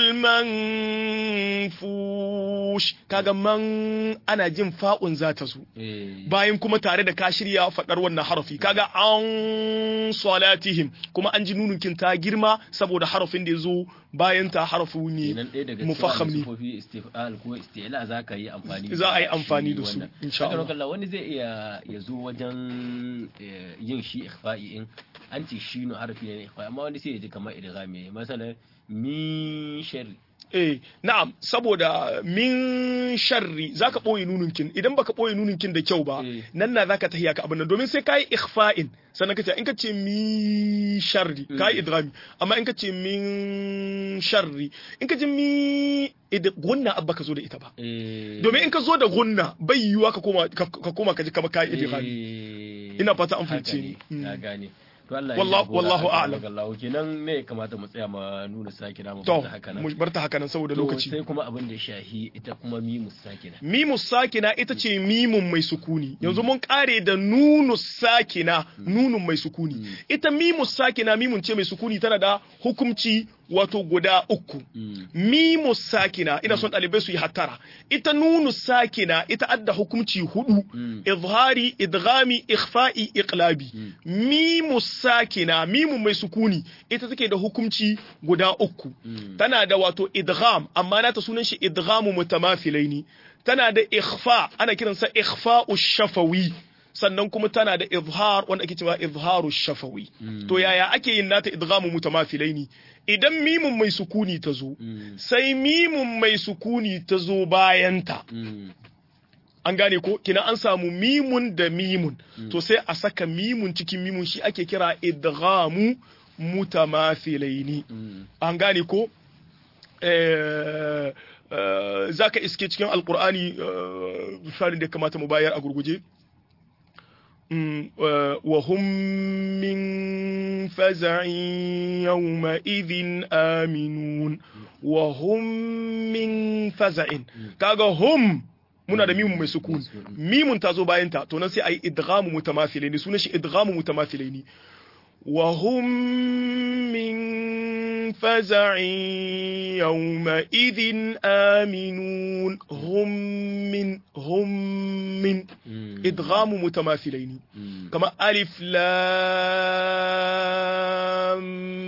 S2: المنفوش kaga man ana jin fa'un za ta zo
S1: Eh,
S2: bayan kuma tare da ka shirya faɗar wannan harafi kaga an salatihim kuma an ji nununkin ta girma saboda harafin da ya zo bayan ta harafu ne
S1: kenan ɗaya daga
S2: mufakham
S1: cikin
S2: ne
S1: sufofi istif'al ko isti'la za ka yi amfani
S2: Za a yi
S1: shi
S2: amfani da su,
S1: wannan.
S2: insha
S1: Haka
S2: Allah.
S1: roƙar la wani zai iya ya zo wajen eh, yin shi ikhfa'i in an ce shi no harfi ne na ikhfa'i amma wani sai ya ji kamar idghami masalan min sharri
S2: eh na'am saboda min sharri zaka boye nununkin idan baka boye nununkin da kyau ba
S1: Eh.
S2: nan na zaka tahiya ka abin nan domin sai kai ikhfa'in sannan kace in kace mi sharri kai idghami amma in kace min sharri in kace mi id- gunna abba ka zo da ita ba
S1: Eh,
S2: domin in ka zo da gunna bai yiwuwa ka koma ka ka koma ka ji kamar kai idghami
S1: eh,
S2: Ina fata an
S1: haka
S2: fahimce
S1: ne,
S2: ni.
S1: na
S2: Mm.
S1: gane to Allah
S2: Wallahu-
S1: jagora,
S2: wallahu
S1: aka
S2: a'lam.
S1: roƙar Allah. kenan me ya kamata mu tsaya ma nuna sakina mu
S2: to
S1: fata haka nan
S2: mu bar ta haka nan saboda
S1: To,
S2: lokaci
S1: sai kuma abin da ya shahi ita kuma mimu sakina
S2: mimu sakina ita ce mimun mai sukuni yanzu mun kare da nunu sakina nunun mai sukuni ita mimu sakina mimun ce mai sukuni tana da hukumci wato guda uku
S1: Mm.
S2: mimu sakina ina son ɗalibai su yi hattara ita nunu sakina ita adda hukumci hudu
S1: Mm.
S2: izhari idghami ikhfa'i iqlabi mimu sakina mimu mai sukuni ita take da hukumci guda uku
S1: Mm.
S2: tana da wato idgham amma nata sunan shi idghamu mutamathilaini tana da ikhfa ana kiransa ikhfa'u shafawi sannan kuma tana da izhar wanda ake cewa izharu shafawi to yaya ake yin nata idghamu mutamathilaini idan mimun mai sukuni ta zo
S1: Mm.
S2: sai mimun mai sukuni ta zo bayanta
S1: Mm.
S2: an gane ko kina an samu mimun da mimun to sai a saka mimun cikin mimun shi ake kira idghamu mutamathilaini
S1: Mm.
S2: an gane ko eh, eh, zaka iske cikin alkur'ani eh, misalin da ya kamata mu bayar a gurguje Mm, eh, wa hum min faza'in yawma idhin aminun wa hum min faza'in kaga hum muna da mimun mai sukun mimun ta zo bayan ta to nan sai ayi idghamu mutamathilaini sunan shi idghamu mutamathilaini wa hum min faza'in yawma idhin aminun hum min hum min
S1: Mm.
S2: idghamu mutamathilaini
S1: Mm.
S2: kama alif lam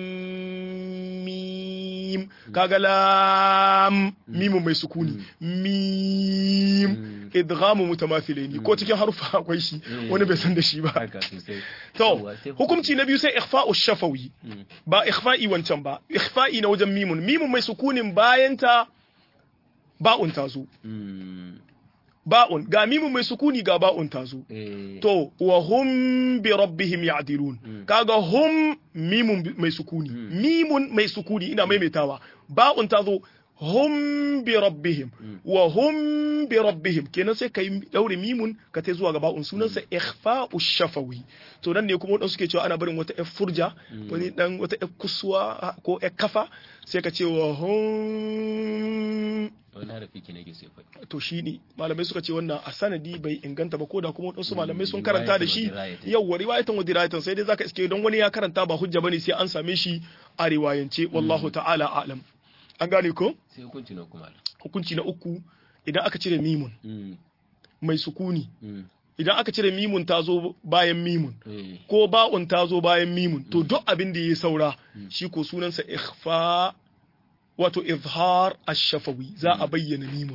S2: mim kaga lam mimun mai sukuni mim
S1: Mm.
S2: idghamu mutamathilaini ko cikin harufa akwai shi
S1: Mm.
S2: wani bai san da shi ba
S1: haka sosai
S2: to
S1: Yawwa, sai
S2: hukunci na biyu sai ikhfa'u shafawi
S1: Mm.
S2: ba ikhfa'i wancan ba ikhfa'i na wajen mimun mimun mai sukunin bayanta ba'un ta zo
S1: Mm.
S2: ba'un ga mimun mai sukuni ga ba'un ta zo
S1: Eh.
S2: to wa hum bi rabbihim ya'dilun
S1: Mm.
S2: kaga hum mimun bi- mai sukuni mimun mai sukuni ina maimaitawa ba'un ta zo hum bi rabbihim wa hum bi rabbihim kenan sai kai daure mimun ka tai zuwa ga ba'un sunansa ikhfa'u shafawi to nan ne kuma wadansu suke cewa ana barin wata yar furja wani dan wata yar kusuwa ko yar kafa sai ka ce wa hum
S1: wani harafi ke nake sai faɗi
S2: to shi ne malamai suka ce wannan a sanadi bai inganta ba ko da kuma wadansu malamai sun
S1: Mm,
S2: karanta da
S1: riwayatan
S2: shi
S1: wa dirayatan.
S2: yawwa riwayatan wa dirayatan sai dai zaka iske don wani ya karanta ba hujja bane sai an same shi a riwayance wallahu ta'ala a'lam an gane ko
S1: sai hukunci na kuma
S2: hukunci na uku idan aka cire mimun
S1: Mm.
S2: mai sukuni
S1: Mm.
S2: idan aka cire mimun ta zo bayan mimun
S1: Eh.
S2: ko ba'un ta zo bayan mimun to duk abin da ya saura shi ko sunansa ikhfa wato izhar ash-shafawi za a bayyana mimun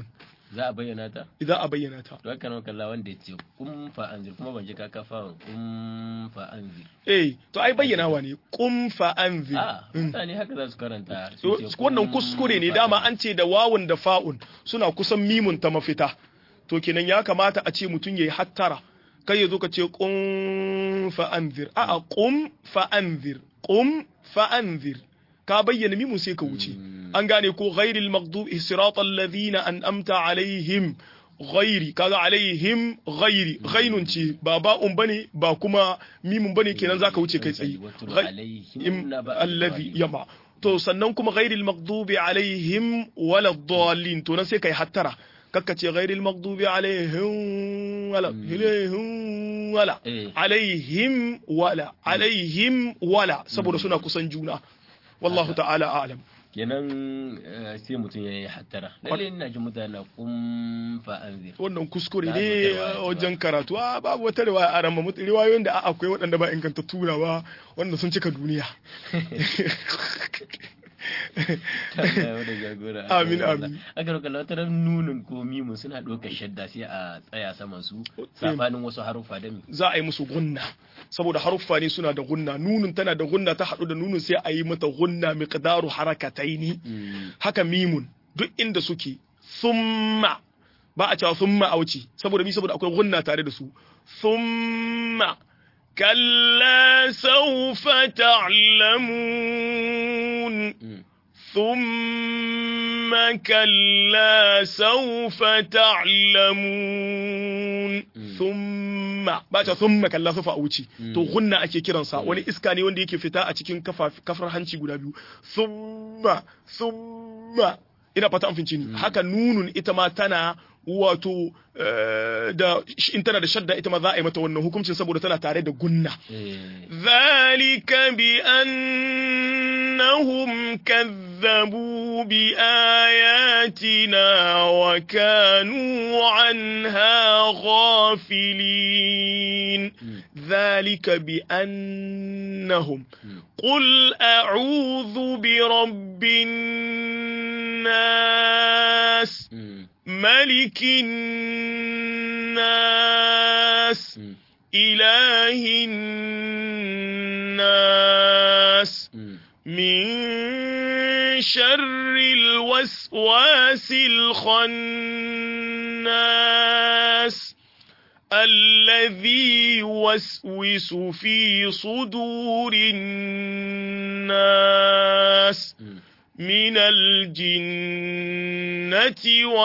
S1: za a bayyana ta
S2: idan a bayyana ta
S1: to haka nan kalla wanda ya ce kum fa anzir kuma ban ji ka kafa kum fa anzir
S2: eh to ai bayyanawa ne qum fa anzir
S1: a
S2: Mm.
S1: mutane haka za su karanta su
S2: So,
S1: ce
S2: wannan
S1: kum
S2: kuskure ne
S1: fa
S2: dama
S1: anzir.
S2: an ce da wawun da fa'un suna kusan mimun ta mafita to kenan ya kamata a ce mutum yayi hattara kai ya zo ka ce qum fa anzir a'a qum fa anzir qum fa anzir ka bayyana mimun sai ka wuce
S1: Mm.
S2: an gane ko ghairil maghdubi siratal ladina an'amta alaihim ghairi kaga alaihim ghairi ghainun ce ba ba'un bane ba kuma mimun bane kenan zaka wuce kai tsaye
S1: Watlu
S2: Ghai-
S1: alaihim
S2: im
S1: naba
S2: allazi
S1: Ibrahim.
S2: yama to sannan kuma ghairil maghdubi alaihim wala dallin to nan sai kai hattara kakka ce ghairil maghdubi alaihim wala alaihim wala
S1: Eh.
S2: alaihim wala alaihim wala saboda suna kusan juna wallahu ta'ala a'lam
S1: kenan eh, sai mutum ya yi hattara lalle ina ji mutane na kum fa anzir
S2: wannan kuskure
S1: Ba
S2: ne
S1: wata riwaya ce ba.
S2: wajen karatu a babu wata riwaya a ramma mutu riwayoyin da a- akwai waɗanda ba inganta turawa wanda sun cika duniya
S1: Allah ya wada jagora
S2: Amin, amin.
S1: aka roƙa lautar nunin ko mimun suna ɗaukar shadda sai a tsaya saman su sabanin wasu haruffa da mi
S2: za a yi musu gunna saboda haruffa ne suna da gunna nunun tana da gunna ta haɗu da nunun sai a yi mata gunna miqdaru harakataini
S1: Mm,
S2: haka mimun duk inda suke thumma ba a cewa thumma a wuce saboda mi saboda akwai gunna tare da su thumma kalla sawfa ta'lamun
S1: mm,
S2: ثم كلا سوف تعلمون ثم ba ta thumma kalla sufa a wuce to gunna ake kiransa wani iska ne wanda yake fita a cikin kafa- kafar hanci guda biyu thumma thumma ina fata an finci ni haka nunun ita ma tana wato eh, da in tana da shadda ita ma za a yi mata wannan hukuncin saboda tana tare da gunna
S1: eh,
S2: ذلك بأنهم كذبوا بآياتنا وكانوا عنها غافلين ذلك بأنهم قل أعوذ برب الناس
S1: mm,
S2: ملك الناس
S1: mm,
S2: إله الناس
S1: mm.
S2: من شر الوسواس الخناس الذي يوسوس في صدور الناس
S1: Mm.
S2: من الجنة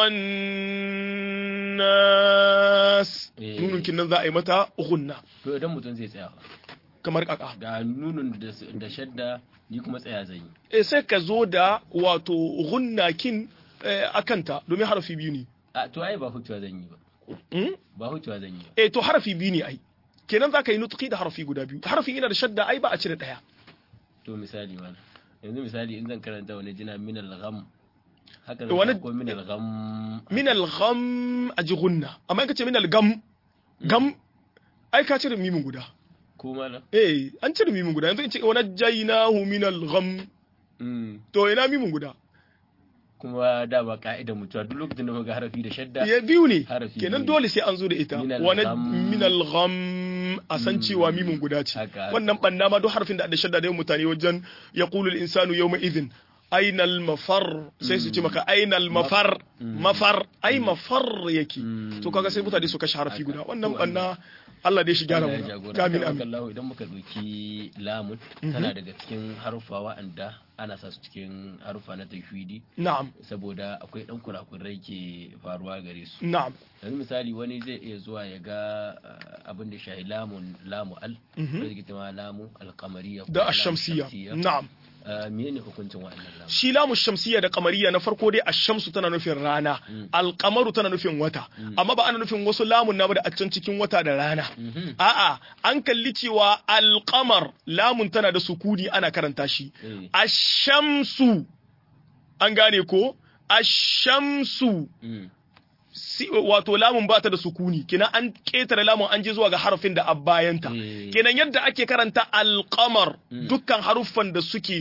S2: والناس
S1: إيه.
S2: نون كنا ذا متى غنى
S1: to idan mutum zai tsaya fa,
S2: kamar kaka
S1: ga nunun da s- da shadda ni kuma tsaya zan yi
S2: eh sai ka zo da wato gunnakin eh, akanta domin harafi biyu ne
S1: a to ai ba hutuwa zan yi ba
S2: Hmm?
S1: ba hutuwa zan yi ba
S2: eh to harafi biyu ne ai kenan za ka yi nutqi da harafi guda biyu harafi ina da shadda ai ba a cire daya
S1: to misali mana yanzu misali in zan karanta wani jina min al-gham haka
S2: To wani-
S1: zan ko min al-gham
S2: min al-gham aji gunna amma in ka ce min al-gam gam ai ka cire mimin guda
S1: ko mana
S2: eh an cire mimin guda yanzu in ce wa najjaynahu min al-gham
S1: mm.
S2: to ina mimin guda
S1: kuma da ba ka'idar mutuwa duk lokacin da muka ga harafi da shadda
S2: ya biyu ne
S1: Harafi
S2: kenan
S1: biyu.
S2: dole sai an zo da ita
S1: Min
S2: wani
S1: al-gham.
S2: min al-gham a san cewa mimin guda ce
S1: Haka, haka.
S2: wannan banna ma duk harfin da da shadda da yawan mutane wajen yaqulu al-insanu yawma idhin aina al-mafar sai su ce maka aina al-mafar mafar ai mafar yake
S1: Mm.
S2: to kaga sai mutane su kashe harfi
S1: Haka.
S2: guda wannan
S1: To,
S2: banna Allah dai shi gyara
S1: Allah ya
S2: mu
S1: jagora.
S2: amin
S1: Haka
S2: amin
S1: Allah idan muka ɗauki lamun tana daga cikin haruffa wa'anda ana sa su cikin haruffa na tajwidi
S2: na'am
S1: saboda akwai ɗan kurakurai ke faruwa gare su
S2: na'am
S1: yanzu misali wani zai iya zuwa ya ga uh, abin da shahi lamun lamu al
S2: Mhm.
S1: da zai ma lamu alkamariya
S2: da ash-shamsiyya na'am
S1: uh, menene hukuncin wa'annan lamu
S2: shi lamu shamsiyya da kamariya na farko dai ashamsu tana nufin rana alkamaru tana nufin wata amma ba ana nufin wasu lamun na ba da a can cikin wata da rana
S1: Mhm.
S2: a'a an kalli cewa alkamar lamun tana da sukuni ana karanta shi
S1: Eh.
S2: ashamsu an gane ko ashamsu
S1: Mm.
S2: si, wato lamun ba ta da sukuni kenan an ketare lamun an je zuwa ga harafin da a bayanta
S1: Eh.
S2: kenan yadda ake karanta alkamar dukkan haruffan da suke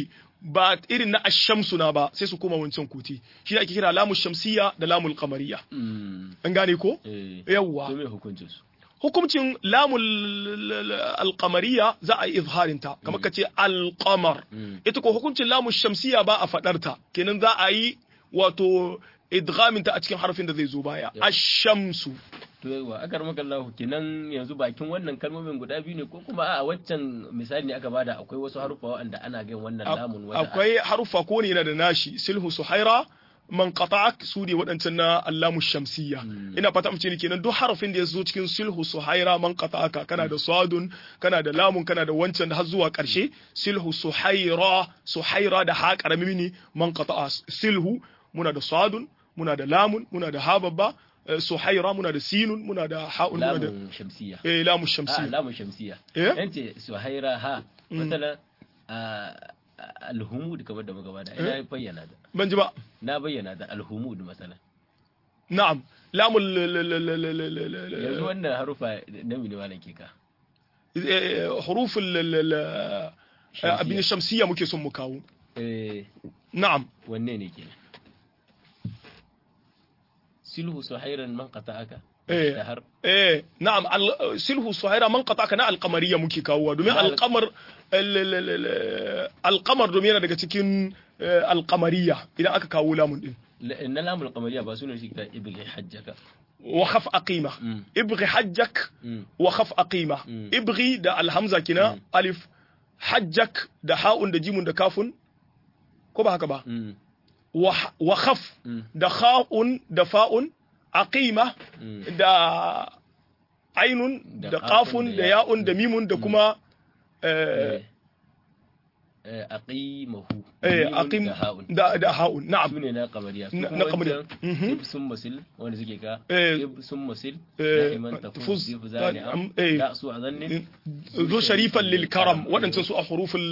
S2: ba irin na ashamsu na ba sai su koma wancan kuti shi ake kira lamu shamsiya da lamul qamariya
S1: Mm.
S2: an gane ko
S1: Eh.
S2: yawwa
S1: To me hukuncin su?
S2: hukuncin lamul alqamariya za a yi izharin ta kamar ka ce alqamar
S1: Mm.
S2: ita ko hukuncin lamun shamsiya ba a fadar ta kenan za a yi wato idghamin ta a cikin harfin da zai zo baya
S1: Yeah.
S2: ashamsu
S1: To yawa akar maka Allah kenan yanzu bakin wannan kalmomin guda biyu ne ko kuma a waccan misali ne aka bada akwai wasu haruffa wanda ana gan wannan lamun wata
S2: akwai haruffa ko ne yana da nashi silhu suhaira man qata'ak su ne waɗancan na allamu shamsiyya ina fata mace ne kenan duk harafin da ya zo cikin silhu suhaira man qata'aka kana da sadun kana da lamun kana da wancan da har zuwa ƙarshe silhu suhaira suhaira da ha karami ne man qata'a silhu muna da sadun muna da lamun muna da ha babba eh, suhaira muna da sinun muna da ha'un muna da
S1: lamun shamsiya
S2: eh lamu
S1: a
S2: shamsiyya
S1: lamun shamsiya
S2: Eh?
S1: yance suhaira ha masalan a alhumud kamar da muka bada ina bayyana da
S2: ban ji ba
S1: na bayyana da alhumud masalan
S2: na'am lamun l- l- l- l- l- l- l- l-
S1: yanzu wannan harufa na mini malan ke ka
S2: حروف ال ال ال
S1: شمسية.
S2: abin shamsiyya muke son mu kawo
S1: eh
S2: na'am
S1: wanne ne kenan silhu suhairan man qata'aka
S2: Eh.
S1: da har
S2: eh na'am al- silhu suhaira man qata kana alqamariya muke kawo domin
S1: Al-
S2: alqamar al- al- al- al- alqamar domin yana daga cikin eh, alqamariya idan aka kawo lamun din
S1: La- na lamul qamariya ba sunan shi ka ibli hajjaka
S2: wa khaf aqima
S1: Mm.
S2: ibghi hajjak
S1: Mm.
S2: wa khaf aqima
S1: Mm.
S2: ibghi da alhamza kina alif hajjak da ha'un da jimun da kafun ko ba haka ba
S1: Mm.
S2: wa wa khaf
S1: Mm.
S2: da kha'un da fa'un aqima
S1: Mm.
S2: da ainun
S1: Da
S2: da
S1: qafun
S2: qafun
S1: da
S2: da
S1: ya-
S2: ya'un da mimun da kuma eh,
S1: eh aqimahu
S2: eh,
S1: Mimun
S2: aqim
S1: da ha'un
S2: da da ha'un na'am
S1: su ne na kamariya su
S2: Na-
S1: kuma
S2: na kamariya.
S1: wancan
S2: Mhm.
S1: ib sun masil wanda suke ka
S2: Eh,
S1: ib sun masil
S2: eh,
S1: da'iman
S2: tafuz,
S1: tafuz zif zani am
S2: am- eh.
S1: da su azannin
S2: zo sharifan lil karam waɗancan su a huruful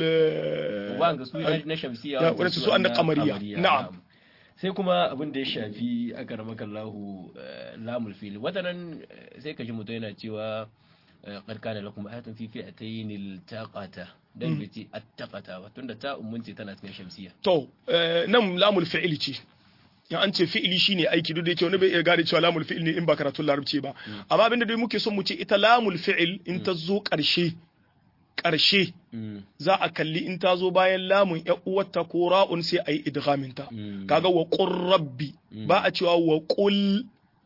S1: wanga su na na shamsiya
S2: Ya, waɗansu su an na kamariya. Na'am.
S1: sai kuma abin da ya shafi aka ramaka Allahu eh, lamul fil watanan eh, sai ka ji mutum yana cewa eh, qad kana lakum ayatun fi fi'atayn iltaqata dan biti attaqata ba tunda ta ummunci tana cikin shamsiya
S2: to eh, nan lamul fi'ili ce ya an ce fi'ili shine aiki duk da yake wani bai iya gane cewa lamul fi'il ne in ba karatun larabci ba amma abinda dai muke son mu ce ita lamul fi'il in ta zo ƙarshe ƙarshe
S1: Mm,
S2: za a kalli in ta zo bayan lamun ya uwarta ko ra'un sai a yi idghaminta
S1: mm,
S2: kaga wa qur rabbi ba a cewa wa qul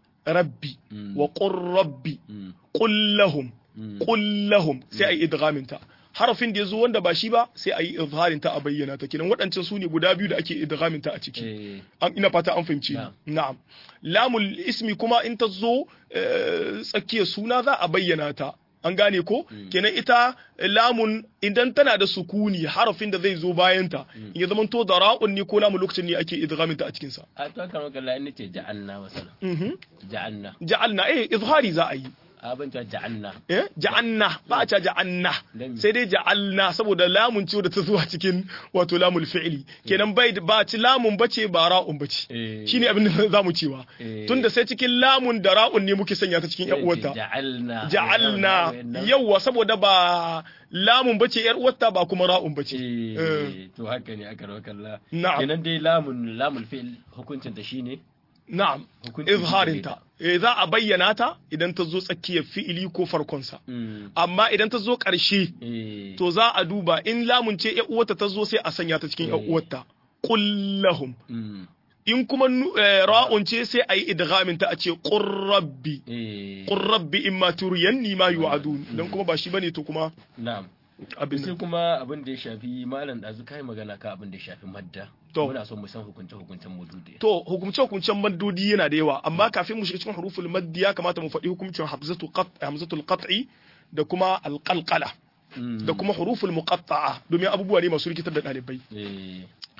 S2: rabbi
S1: Mm.
S2: wa qur rabbi
S1: mm,
S2: qul lahum
S1: mm.
S2: qul lahum sai a yi idghaminta harafin da yazo wanda ba shi ba sai a yi izharin ta a bayyana ta kenan waɗancan su ne guda biyu da ake idghaminta a ciki
S1: Eh,
S2: an ina fata an fahimci ni.
S1: Na'am.
S2: na'am lamul ismi kuma in ta zo eh, tsakiyar suna za a bayyana ta an gane ko kenan ita lamun idan tana da sukuni harafin da zai zo bayan ta in ya zamanto da ra'un ne ko lamun lokacin ne ake idghamin ta a cikin sa
S1: a to kan maka la ce ja'alna masala
S2: mhm
S1: ja'alna
S2: ja'alna eh izhari za a yi
S1: abin ta ja'alna
S2: eh ja'anna ba a ca ja'anna
S1: Dan-
S2: sai dai ja'alna saboda lamun ce da ta zuwa cikin wato lamul fi'li kenan bai ba ci lamun bace ba ra'un bace
S1: Eh.
S2: shine abin da zamu cewa
S1: Eh.
S2: tunda sai cikin lamun da ra'un ne muke sanya ta cikin yan uwarta
S1: ja'alna
S2: ja'alna yawwa saboda ba lamun bace yar uwarta ba kuma ra'un bace Eh.
S1: eh to haka ne aka rawa kalla
S2: Na'am.
S1: kenan dai lamun lamul fi'l hukuncin ta shine
S2: na'am
S1: Hukunci
S2: izharinta eh za a bayyana ta idan ta zo tsakiyar fi'ili ko farkonsa
S1: mm,
S2: amma idan ta zo ƙarshe
S1: eh,
S2: to za a duba in lamun ce ƴan uwarta ta zo sai a sanya ta cikin ƴan
S1: Eh.
S2: uwarta kullahum
S1: mm,
S2: in kuma nu- eh, ra'un ce sai a yi idghamin ta a ce qur rabbi
S1: eh,
S2: qur rabbi imma turiyanni ma yu'adun dan kuma ba shi bane to kuma
S1: na'am
S2: abin
S1: sai
S2: nan.
S1: kuma abin da ya shafi malam dazu kai magana ka abin da ya shafi madda
S2: To.
S1: muna son mu san hukunce hukuncen mudude
S2: to hukumce hukuncen maddodi yana da yawa amma kafin mu shiga cikin huruful maddi ya kamata mu faɗi hukuncin hamzatu qat hamzatul qat'i da kuma alqalqala da kuma huruful muqatta'a domin abubuwa ne masu rikitar da ɗalibai
S1: eh,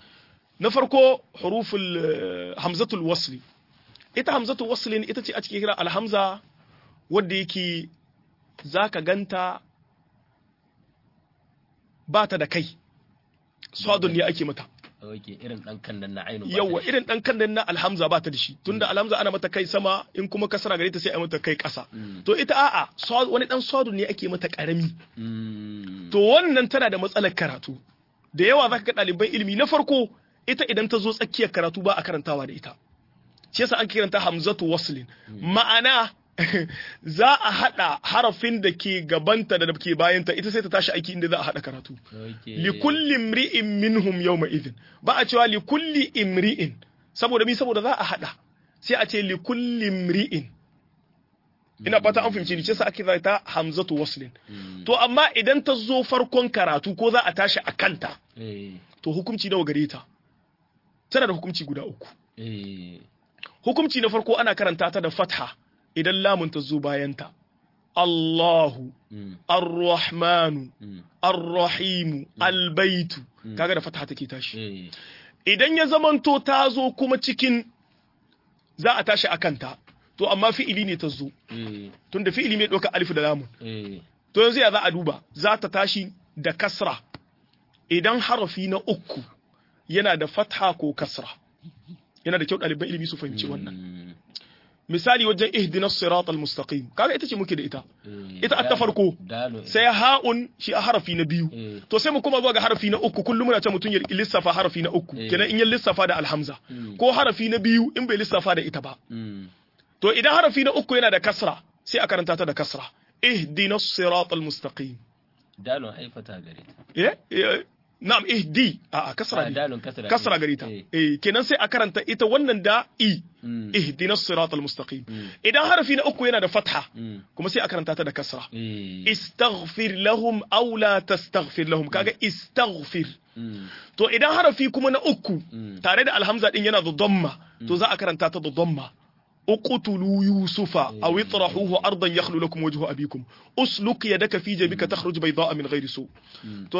S2: na farko huruful eh, hamzatul wasli ita hamzatul wasli ita ce a cikin kira alhamza wadda yake zaka ganta ba ta da kai sadun ne ake mata
S1: okay irin dan kan nan na ainu ba
S2: yawa
S1: ta da
S2: irin dan kan na alhamza ba ta da shi tunda alhamza ana mata kai sama in kuma kasara gare ta sai a mata kai ƙasa
S1: Mm.
S2: to ita a'a sa- wani dan sadun ne ake mata karami
S1: shi. Mm,
S2: to wannan tana da matsalar karatu da yawa zaka ga ɗaliban ilimi na farko ita idan ta zo tsakiyar karatu ba a karantawa da ita shi yasa ake kiranta hamzatu waslin ma'ana za a hada harafin da ke gabanta da ke bayanta ita sai ta tashi aiki inda za a hada karatu li kulli imri'in minhum yawma idhin ba a cewa li kulli imri'in saboda mi saboda za a hada sai a ce li kulli imri'in ina fata an fahimci ni ce sa ake ta hamzatu waslin to amma idan ta zo farkon karatu ko za a tashi a kanta to hukunci nawa gare ta tana da hukunci guda uku hukunci na farko ana karanta ta da fatha idan lamun ta zo bayanta Allahu Ar-Rahmanu Ar-Rahimu Al-Baitu kaga da fatha take tashi idan ya zamanto ta zo kuma cikin za a tashi a kanta to amma fi'ili ne ta zo tunda fi'ili mai ɗauka alif da lamun to yanzu ya za a duba za ta tashi da kasra idan harafi na uku yana da fatha ko kasra yana da kyau ɗaliban ilimi su fahimci wannan misali wajen ihdina sirat al-mustaqim kaga ita ce muke da ita ita ta farko sai ha'un shi a harafi na biyu to sai mu kuma zuwa ga harafi na uku kullum muna ce mutum ya lissafa harafi na uku kenan in ya lissafa da alhamza ko harafi na biyu in bai lissafa da ita ba to idan harafi na uku yana da kasra sai a karanta ta da kasra ihdina sirat al-mustaqim
S1: dalon haifata gare ta
S2: eh na'am ihdi a kasra ne kasra gare ta eh kenan sai a karanta ita wannan da i ihdinas siratal mustaqim idan harafi na uku yana da fatha kuma sai a karanta ta da kasra istaghfir lahum aw la tastaghfir lahum kaga istaghfir to idan harafi kuma na uku tare da alhamza din yana da dhamma to za a karanta ta da dhamma اقتلوا يوسف او اطرحوه ارضا يخلو لكم وجه ابيكم اسلك يدك في جيبك تخرج بيضاء من غير سوء to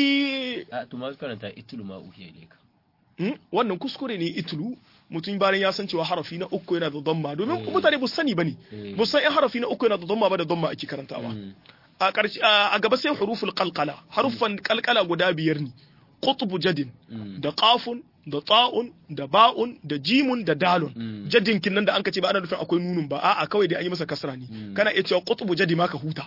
S2: sai
S1: to ma karanta itlu ma uhiya ilayka
S2: wannan kuskure ne itlu mutum bayan ya san cewa harafi na uku yana da dhamma domin mutane ba sani bane ba san in harafi na uku yana da dhamma ba da dhamma ake karantawa a ƙarshe a gaba sai huruful qalqala harufan qalqala guda biyar ne qutbu jadin da qafun da ta'un da ba'un da jimun da dalun jadin kinnan da anka ce ba ana nufin akwai nunun ba a'a kawai dai an yi masa kasra ne kana iya cewa qutbu jadi ma ka huta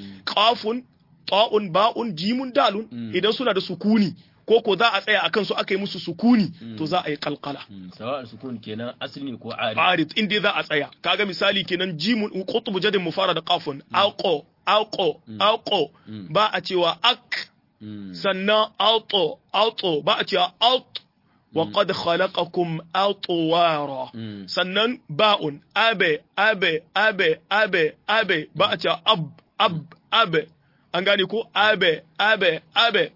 S2: qafun ta'un ba'un jimun dalun idan suna da sukuni ko ko za a tsaya akan su aka yi musu sukuni to za a yi kalkala
S1: sawa sukun kenan asli ko arid
S2: arid inda za a tsaya kaga misali kenan jimun qutbu jadin mu fara da qafun alqo alqo alqo ba a cewa ak sannan alto alto ba a cewa alt وقد خلقكم أطوارا سنن باء أبي أبي أبي أبي أبي بأتا أب أب أبي أنغاني كو أبي أبي أبي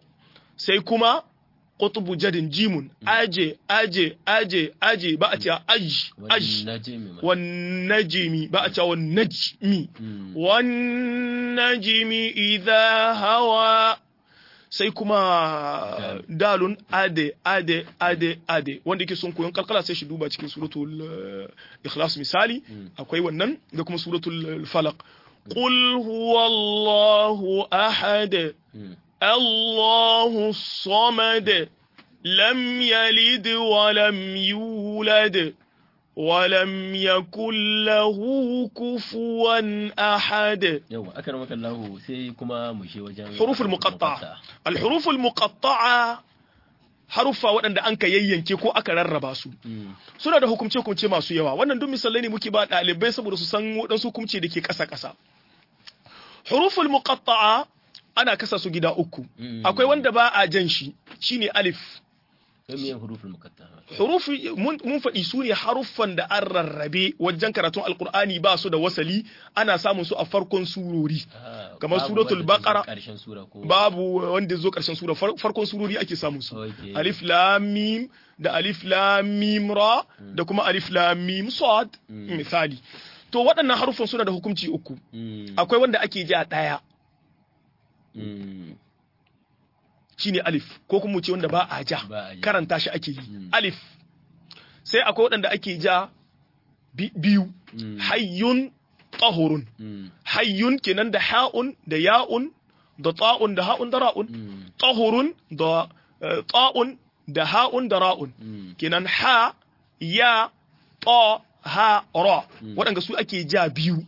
S2: سيكما قطب جد جيم أجي أجي أجي أجي بأتا أج أج والنجم بأتا والنجم والنجم إذا هوى sai kuma dalun ade ade ade ade wanda yake son koyon kalkala sai shi duba cikin suratul ikhlas misali akwai wannan da kuma suratul falaq qul huwallahu ahad allahu samad lam yalid wa lam yulad ولم يكن له كفوا أحد
S1: يوم أكرمك الله سي كما مشي وجن
S2: حروف المقطعة الحروف المقطعة haruffa waɗanda an ka yayyanke ko aka rarraba su suna da hukumce-hukumce masu yawa wannan duk misalai ne muke ba ɗalibai saboda su san waɗansu hukumce da ke ƙasa-ƙasa huruful muqatta'a ana kasa su gida uku akwai wanda ba a jan shi shine alif hurufi mun faɗi su ne haruffan da an rarrabe wajen karatun alkur'ani ba su da wasali ana samun su a farkon surori kamar suratul baqara babu wanda zo karshen sura farkon surori ake samun su alif lam mim da alif lam mim ra da kuma alif lam mim sad misali to waɗannan haruffan suna da hukunci uku akwai wanda ake ji a ɗaya shine alif ko kuma ce wanda ba a ja karanta shi ake yi alif sai akwai waɗanda ake ja biyu hayyun tahurun hayyun kenan da ha'un da ya'un da ta'un da ha'un da ra'un tahurun da ta'un da ha'un da ra'un kenan ha ya ta ha ra waɗanda su ake ja biyu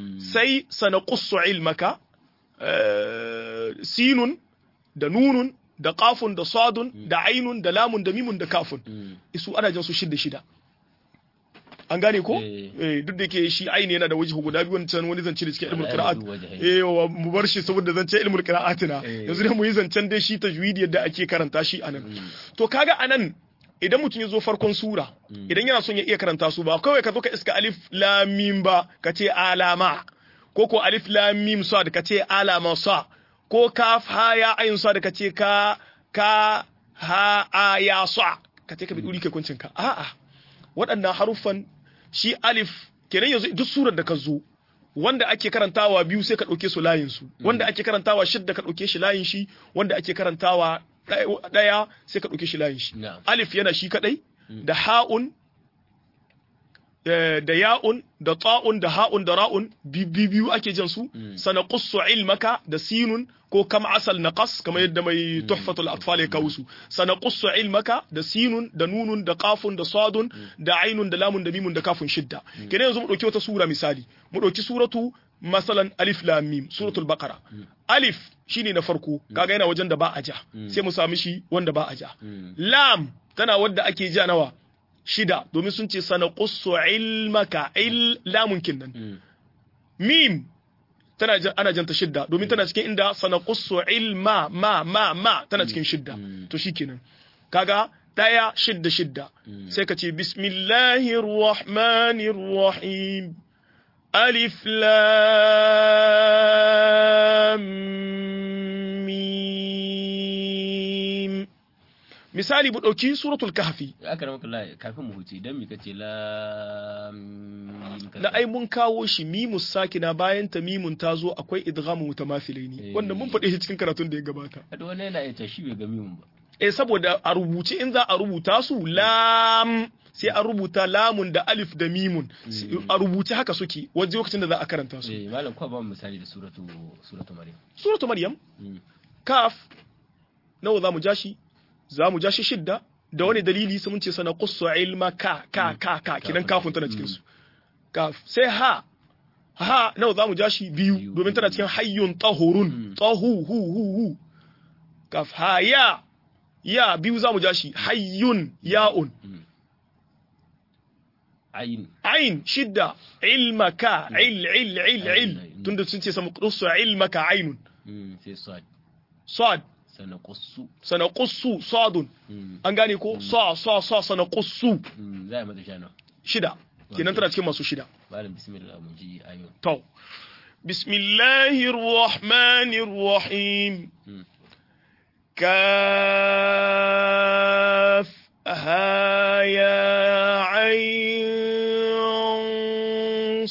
S2: sai sana ilmaka sinun da nunun da qafun da sadun da ainun da lamun da mimun da kafun
S1: Mm.
S2: isu ana jan su shida shida an gane ko
S1: Eh.
S2: eh duk da ke shi aini yana da wajihu guda biyu wancan wani zance da cikin ilmul
S1: Ana
S2: qira'at
S1: da wajahai.
S2: eh wa mu bar shi saboda zance ilmul qira'atina
S1: Eh.
S2: yanzu dai mu yi zancen dai shi tajwidi yadda ake karanta shi anan to kaga anan idan mutum ya zo farkon sura idan yana son ya iya karanta su ba kawai ka zo ka iska alif lam mim ba ka ce alama ko ko alif lam mim sad ka ce alama sa ko kaf ha ya ayin sad ka ce ka ka ha a ya sa ka ce ka bi duri kai kuncin ka a'a waɗannan haruffan shi alif kenan yanzu duk surar da ka zo wanda ake karantawa biyu sai ka ɗauke su layin su wanda ake karantawa shidda ka ɗauke shi layin shi wanda ake karantawa ɗaya- ɗaya sai ka ɗauke shi layin shi
S1: Na'am.
S2: alif yana shi kadai da ha'un eh, da ya'un da ta'un da ha'un da ra'un bi- bi- biyu ake jan su sana qussu ilmaka da sinun ko kam asal naqas kamar yadda mai tuhfatul atfal ya kawo su sana qussu ilmaka da sinun da nunun da qafun da sadun da ainun da lamun da mimun da kafun shidda kenan yanzu mu dauki wata sura misali mu dauki suratu masalan alif lam mim suratul baqara alif shine na farko kaga yana wajen da ba a ja sai mu sami shi wanda ba a ja lam tana wadda ake ja nawa shida domin sun ce sana qussu ilmaka il lamun kinnan mim tana jan- ana janta shidda domin tana cikin inda sana qussu ilma ma ma ma tana cikin shidda to shikenan kaga daya shidda shidda sai ka ce bismillahir rahmanir rahim alif lam mim misali bu dauki suratul kahfi
S1: aka ramaka la kafin mu huce dan mi kace la mim kaza.
S2: da ai mun kawo shi mimus sakina bayan ta mimun ta zo akwai idghamu mutamathilaini
S1: Eh.
S2: wanda mun faɗe shi cikin karatun da ya gabata
S1: Hada wani yana iya tashi bai ga mimun ba
S2: eh saboda a rubuce in za a rubuta su lam sai an rubuta lamun da alif da mimun a rubuce haka suke wajen lokacin da za a karanta su
S1: eh malam ko ba mu misali da suratu suratu maryam
S2: suratu maryam
S1: Mm.
S2: kaf nawa za mu ja shi za mu ja shi shidda da wani dalili sai mun ce sana qussu ilma ka ka ka ka kidan kafin tana cikin su kaf sai ha ha nawa za mu ja shi biyu
S1: Biyu.
S2: domin tana cikin hayyun tahurun tahu hu hu hu kaf ha ya ya biyu za mu ja shi hayyun ya'un
S1: ayin
S2: ain shidda ilmaka il il il il tunda sun ce sama qussu ilmaka ainun
S1: Mm, sai sad
S2: sad
S1: sana qussu
S2: sana qussu sadun
S1: Mm,
S2: an gane ko sa sa sa sana qussu
S1: mm, za a mata shana
S2: shida kenan tana cikin masu shida
S1: malam bismillah mu ji ayon
S2: to bismillahir rahmanir rahim
S1: Mm.
S2: kaf ha ya ayn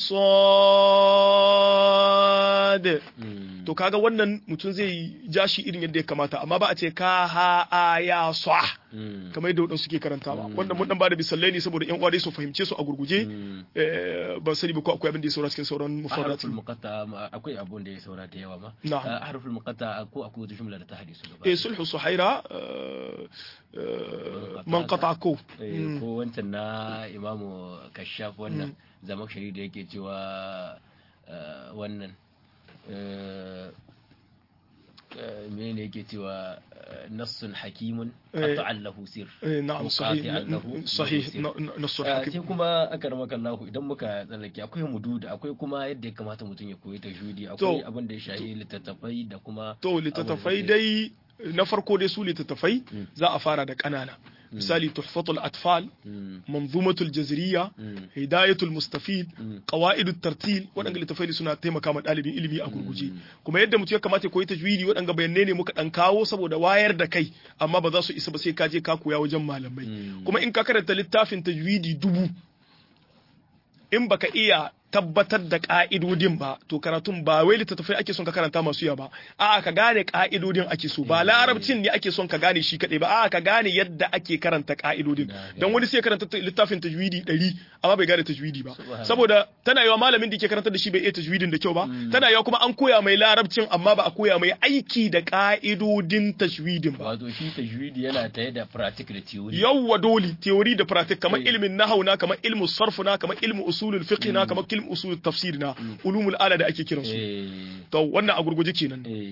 S2: sad
S1: Mm.
S2: to kaga wannan mutum zai ja shi irin yadda ya kamata amma ba a ce ka ha a ya sa
S1: Mm.
S2: kamar yadda wadansu suke karantawa wannan mun dan ba da misalai ne saboda yan uwa dai su fahimce su a gurguje
S1: Mm.
S2: Eh, ban sani ba ko akwai abin da ya saura cikin sauran
S1: harful
S2: mufarrati
S1: muqatta ma- akwai abun da ya saura da yawa ma
S2: Na'am.
S1: Ah, harful muqatta ko akwai wata jumla da ta hade su gaba
S2: eh sulhu suhaira eh, eh, man qata ko
S1: Eh, ko wancan na imamu kashaf wannan zamakshari da yake cewa eh, wannan eh, eh, menene yake cewa eh, nassun hakimun
S2: Eh,
S1: qata'an lahu sir
S2: Eh, na'am sahih
S1: muqati'an lahu
S2: sahih
S1: sir.
S2: na- na- nasu
S1: Ah,
S2: hakim
S1: sai kuma aka rama kallahu idan muka tsallake akwai mududa akwai kuma yadda ya kamata mutum ya koyi tajwidi akwai
S2: To.
S1: abin da ya shahi littattafai da kuma
S2: to littattafai dai na farko dai su littattafai za a fara da ƙanana misali tuhfatul atfal
S1: Mm,
S2: manzumatul jazriya
S1: mm,
S2: hidayatul mustafid
S1: Mm.
S2: qawaidut tartil waɗanda littattafai suna taimaka ma ɗalibin ilimi a gurguje kuma yadda mutum ya kamata ya koyi tajwidi waɗanda bayanai ne muka ɗan kawo saboda wayar da kai amma ba za su isa ba sai ka je ka koya wajen malamai
S1: Mm.
S2: kuma in ka karanta littafin tajwidi dubu in baka iya tabbatar da ka'idodin ba to karatun ba wai littattafai ake son ka karanta masu yawa ba a'a ka gane ka'idodin ake so ba larabcin ne ake son ka gane shi kadai ba a'a ka gane yadda ake karanta ka'idodin
S1: Na
S2: dan wani sai ya karanta ta- littafin tajwidi 100 amma bai gane tajwidi ba
S1: Subhanallah.
S2: saboda tana yawa malamin da ke karantar da shi bai iya tajwidin da kyau ba tana yawa kuma an koya mai larabcin amma ba a koya mai aiki da ka'idodin tajwidin ba
S1: wato shi tajwidi yana tare da practice da theory
S2: yawwa dole theory da practice kamar
S1: Eh.
S2: ilmin nahau na kamar ilmin sarf na kamar ilmin usulul fiqh na kamar ilmin usulul tafsir na ulumul ala da ake kiransu
S1: eh
S2: to wannan a gurguje kenan
S1: eh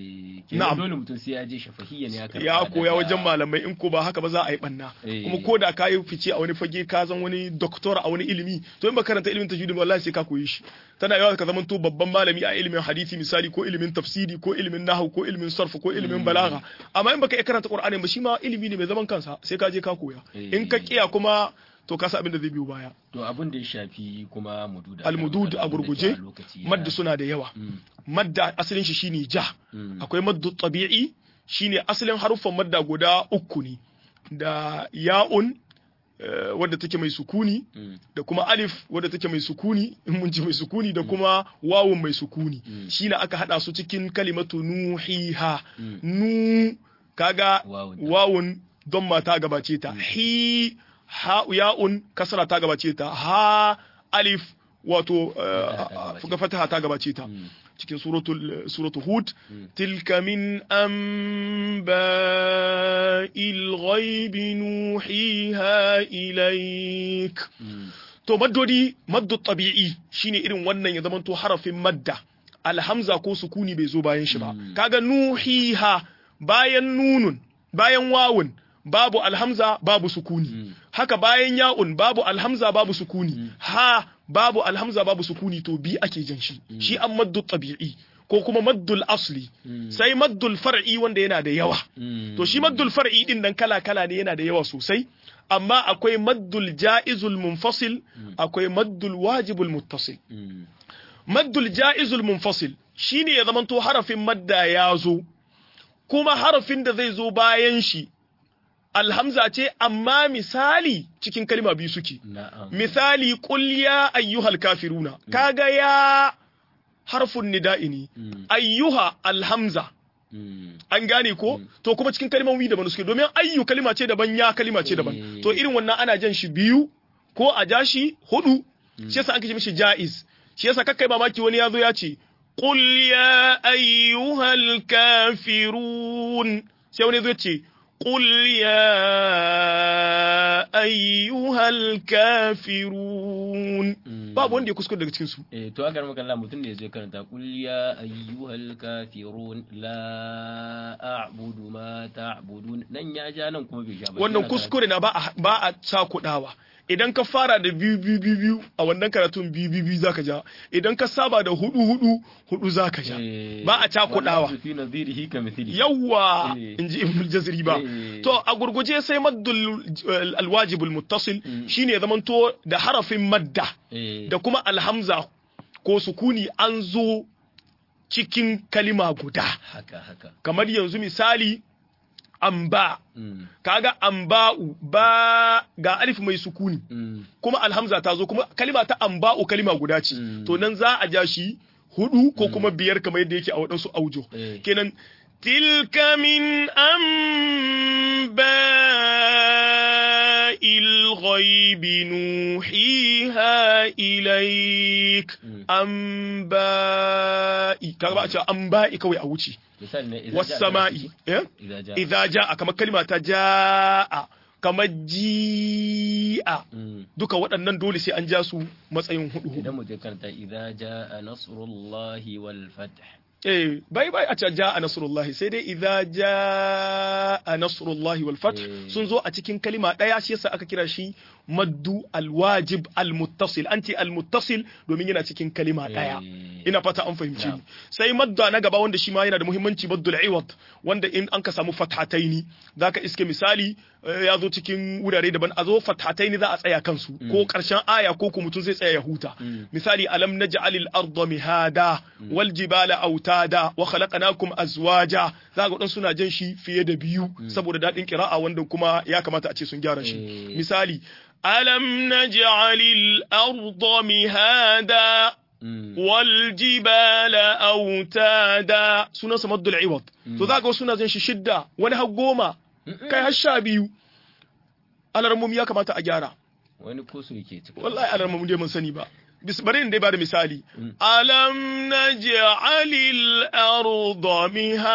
S1: kenan dole mutum sai ya je shafahiyya ne ya karɓa
S2: ya koya wajen malamai in ko ba haka ba za a yi banna kuma ko da ka yi fice a wani fage ka zan wani doktor a wani ilimi to in ba karanta ilimin tajwidi wallahi sai ka koyi shi tana yawa ka zamanto babban malami a ilimin hadisi misali ko ilimin tafsiri ko ilimin nahwu ko ilimin sarf ko ilimin balagha amma in baka iya karanta qur'ani ba shi ma ilimi ne mai zaman kansa sai ka je ka koya in ka kiya kuma to kasa abin da zai biyo baya
S1: to abin da ya shafi kuma mudud
S2: almudud a gurguje madda suna da yawa madda asalin shi shine ja akwai maddu tabi'i shine asalin haruffan madda guda uku ne da ya'un wadda take mai sukuni da kuma alif wadda take mai sukuni in mun ji mai sukuni da kuma wawun mai sukuni shine aka hada su cikin kalimatu nuhiha nu kaga wawun don mata gabace ta hi ha ya'un kasra ta gabace ta ha alif wato fuga fataha ta gabace ta cikin suratul suratul hud tilka min anba'il ghaibi nuhiha ilaik to maddodi maddu tabi'i shine irin wannan ya zamanto harafin madda alhamza ko sukuni bai zo bayan shi ba kaga nuhiha bayan nunun bayan wawun babu alhamza babu sukuni mm. haka bayan ya'un babu alhamza babu sukuni mm. ha babu alhamza babu sukuni to bi ake jan shi mm. shi an maddu tabi'i ko kuma maddul asli sai maddul far'i wanda yana da yawa to shi maddul far'i din nan kala kala ne yana da yawa sosai amma akwai maddul ja'izul munfasil akwai maddul wajibul muttasil maddul ja'izul munfasil shine ya zamanto harafin madda ya zo kuma harafin da zai zo bayan shi alhamza ce amma misali cikin kalma biyu suke misali qul ya ayyuhal kafiruna kaga ya harfun nida'i ne ayyuha alhamza an gane ko to kuma cikin kalmomi daban suke domin ayyu kalma ce daban ya kalma ce daban to irin wannan ana jan shi biyu ko a ja shi hudu shi yasa an kace mishi jaiz shi yasa kakkai mamaki wani yazo ya ce qul ya ayyuhal kafirun sai wani zo ce قل يا أيها الكافرون babu wanda ya kuskure daga cikin su
S1: eh to agar maka Allah mutum ne zai karanta qul ya ayyuhal kafirun la a'budu ma ta'budun nan ya ja nan kuma bai ja ba
S2: wannan kuskure na ba a ba a cakudawa idan ka fara da biyu biyu biyu biyu a wannan karatun biyu biyu biyu zaka ja idan ka saba da hudu hudu hudu zaka ja ba a cakudawa yawwa inji ibn jazri ba to a gurguje sai maddul alwajibul muttasil shine zamanto da harafin madda da kuma alhamza ko sukuni an zo cikin kalima guda
S1: haka haka
S2: kamar yanzu misali amba mm. kaga amba'u ba ga alif mai sukuni mm. kuma alhamza ta zo kuma kalima ta amba'u kalima guda ce mm. to nan za a ja shi hudu ko kuma biyar kamar yadda yake a waɗansu aujo eh. kenan tilka min amba'il ghaibi nuhiha ilaik amba'i kaga ba a ce amba'i kawai a wuce wasama'i idza jaa kamar kalma ta jaa kamar ji'a duka waɗannan dole sai an ja su matsayin hudu
S1: idan mu je karanta idza jaa nasrullahi wal fath
S2: eh bai bai a ce jaa nasrullahi sai dai idza jaa nasrullahi wal fath sun zo a cikin kalima daya shi yasa aka kira shi maddu alwajib almuttasil an ce almuttasil domin yana cikin kalima daya ina fata an fahimci ni sai madda na gaba wanda shi ma yana da muhimmanci maddul iwad wanda in an ka samu fathataini zaka iske misali ya zo cikin wurare daban a zo fathataini za a tsaya kansu ko karshen aya ko kuma mutum zai tsaya ya huta misali alam naj'alil arda mihada wal jibala autada wa khalaqnakum azwaja zaka dan suna jan shi fiye da biyu saboda dadin qira'a wanda kuma ya kamata a ce sun gyara shi misali ألم نجعل الأرض مهادا والجبال أوتادا سنة سمد العوض تو ذاك سنة زين شدة وانا هقوما كاي هشا بيو على رموم يا كما تأجارا
S1: wani koso yake ciki
S2: wallahi alar mun dai mun sani ba bari in dai ba da misali alam naj'alil arda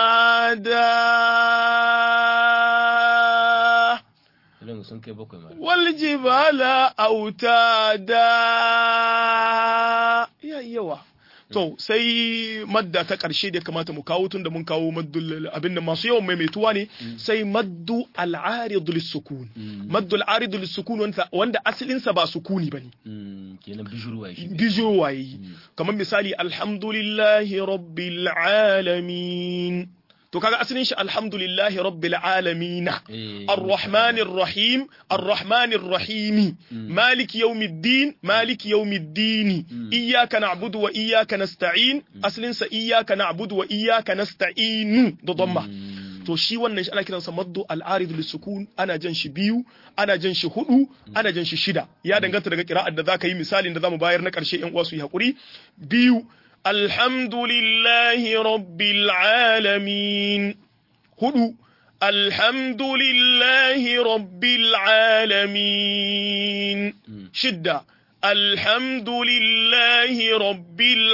S2: mihada
S1: idan sun kai bakwai ma
S2: wal jibala autada ya yawa to sai madda ta karshe da ya kamata mu kawo tun da mun kawo maddul abin da masu yawan maimaituwa ne sai maddu al-arid lis-sukun maddu al-arid lis-sukun wanda wanda asalin sa ba sukuni bane
S1: Mm, kenan bijirwa shi
S2: bijo waye kamar misali alhamdulillahi rabbil alamin to kaga asalin shi alhamdulillahi rabbil alamin
S1: Eh,
S2: الرحمن الرحيم الرحمن الرحيم مالك يوم الدين مالك يوم الدين إياك نعبد وإياك نستعين أصل إياك نعبد وإياك نستعين ضمة
S1: mm,
S2: to shi wannan shi ana kiransa maddu al-arid lisukun ana jan shi biyu ana jan shi hudu ana jan shi shida ya danganta daga kira'ar da zaka yi misalin da zamu bayar na karshe yan uwa su yi hakuri biyu alhamdulillahi rabbil alamin hudu alhamdulillahi rabbil alamin shidda alhamdulillahi rabbil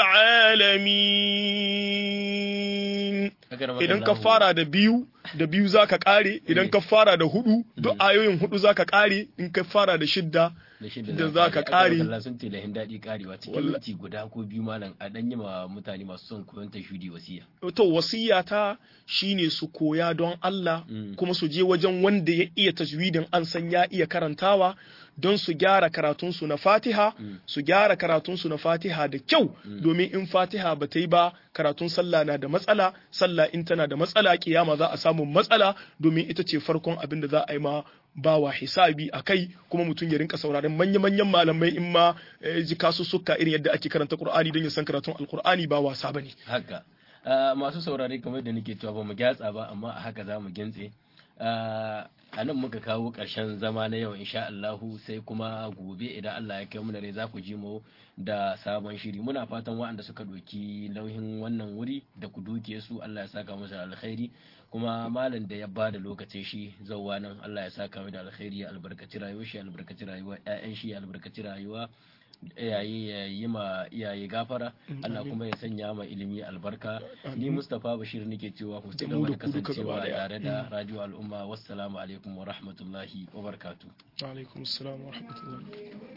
S2: alamin
S1: Agar
S2: idan ka
S1: makallahu.
S2: fara da biyu da biyu za ka kare idan ka fara da hudu duk ayoyin hudu za ka kare in ka fara da shidda
S1: da shida
S2: da za ka
S1: Agar
S2: kare.
S1: makallahu sun ce lahin daɗi karewa cikin
S2: Wallah.
S1: minti guda ko biyu malam a ɗan yi ma mutane masu son koyon tashudi wasiya
S2: to wasiyata shine su koya don Allah
S1: Mm.
S2: kuma su je wajen wanda ya iya tajwidin an san ya iya karantawa don su gyara karatunsu na Fatiha su gyara karatunsu na Fatiha da kyau domin in Fatiha ba ta yi ba karatun sallah na da matsala sallah in tana da matsala kiyama za a samu matsala domin ita ce farkon abin da za a yi ma bawa hisabi a kai kuma mutum ya rinka sauraron manya-manyan malamai in ma eh, ji kasussuka irin yadda ake karanta Qur'ani don ya san karatun Alqur'ani ba wasa bane
S1: haka Ah, masu saurare kamar da nake cewa ba mu gyatsa ba amma a haka za mu gintse Ah, a nan muka kawo ƙarshen zama na yau insha Allahu sai kuma gobe idan Allah ya kai mu da rai za ku ji mu da sabon shiri muna fatan waɗanda suka ɗauki nauyin wannan wuri da ku duke su Allah ya saka musu alkhairi kuma malam da ya bada lokacin shi zauwa nan Allah ya saka mu da alkhairi ya albarkaci rayuwar shi ya albarkaci rayuwar ƴaƴan shi ya albarkaci rayuwa iyaye ya yi ma iyaye gafara Allah kuma ya sanya ma ilimi albarka ni Mustapha Bashir nake cewa ku ci
S2: Da mu
S1: gaba
S2: da
S1: da
S2: ku duka
S1: kasancewa
S2: gaba daya.
S1: tare da Radio Al'umma wassalamu alaikum wa rahmatullahi wa barakatuh
S2: alaikum assalam wa rahmatullahi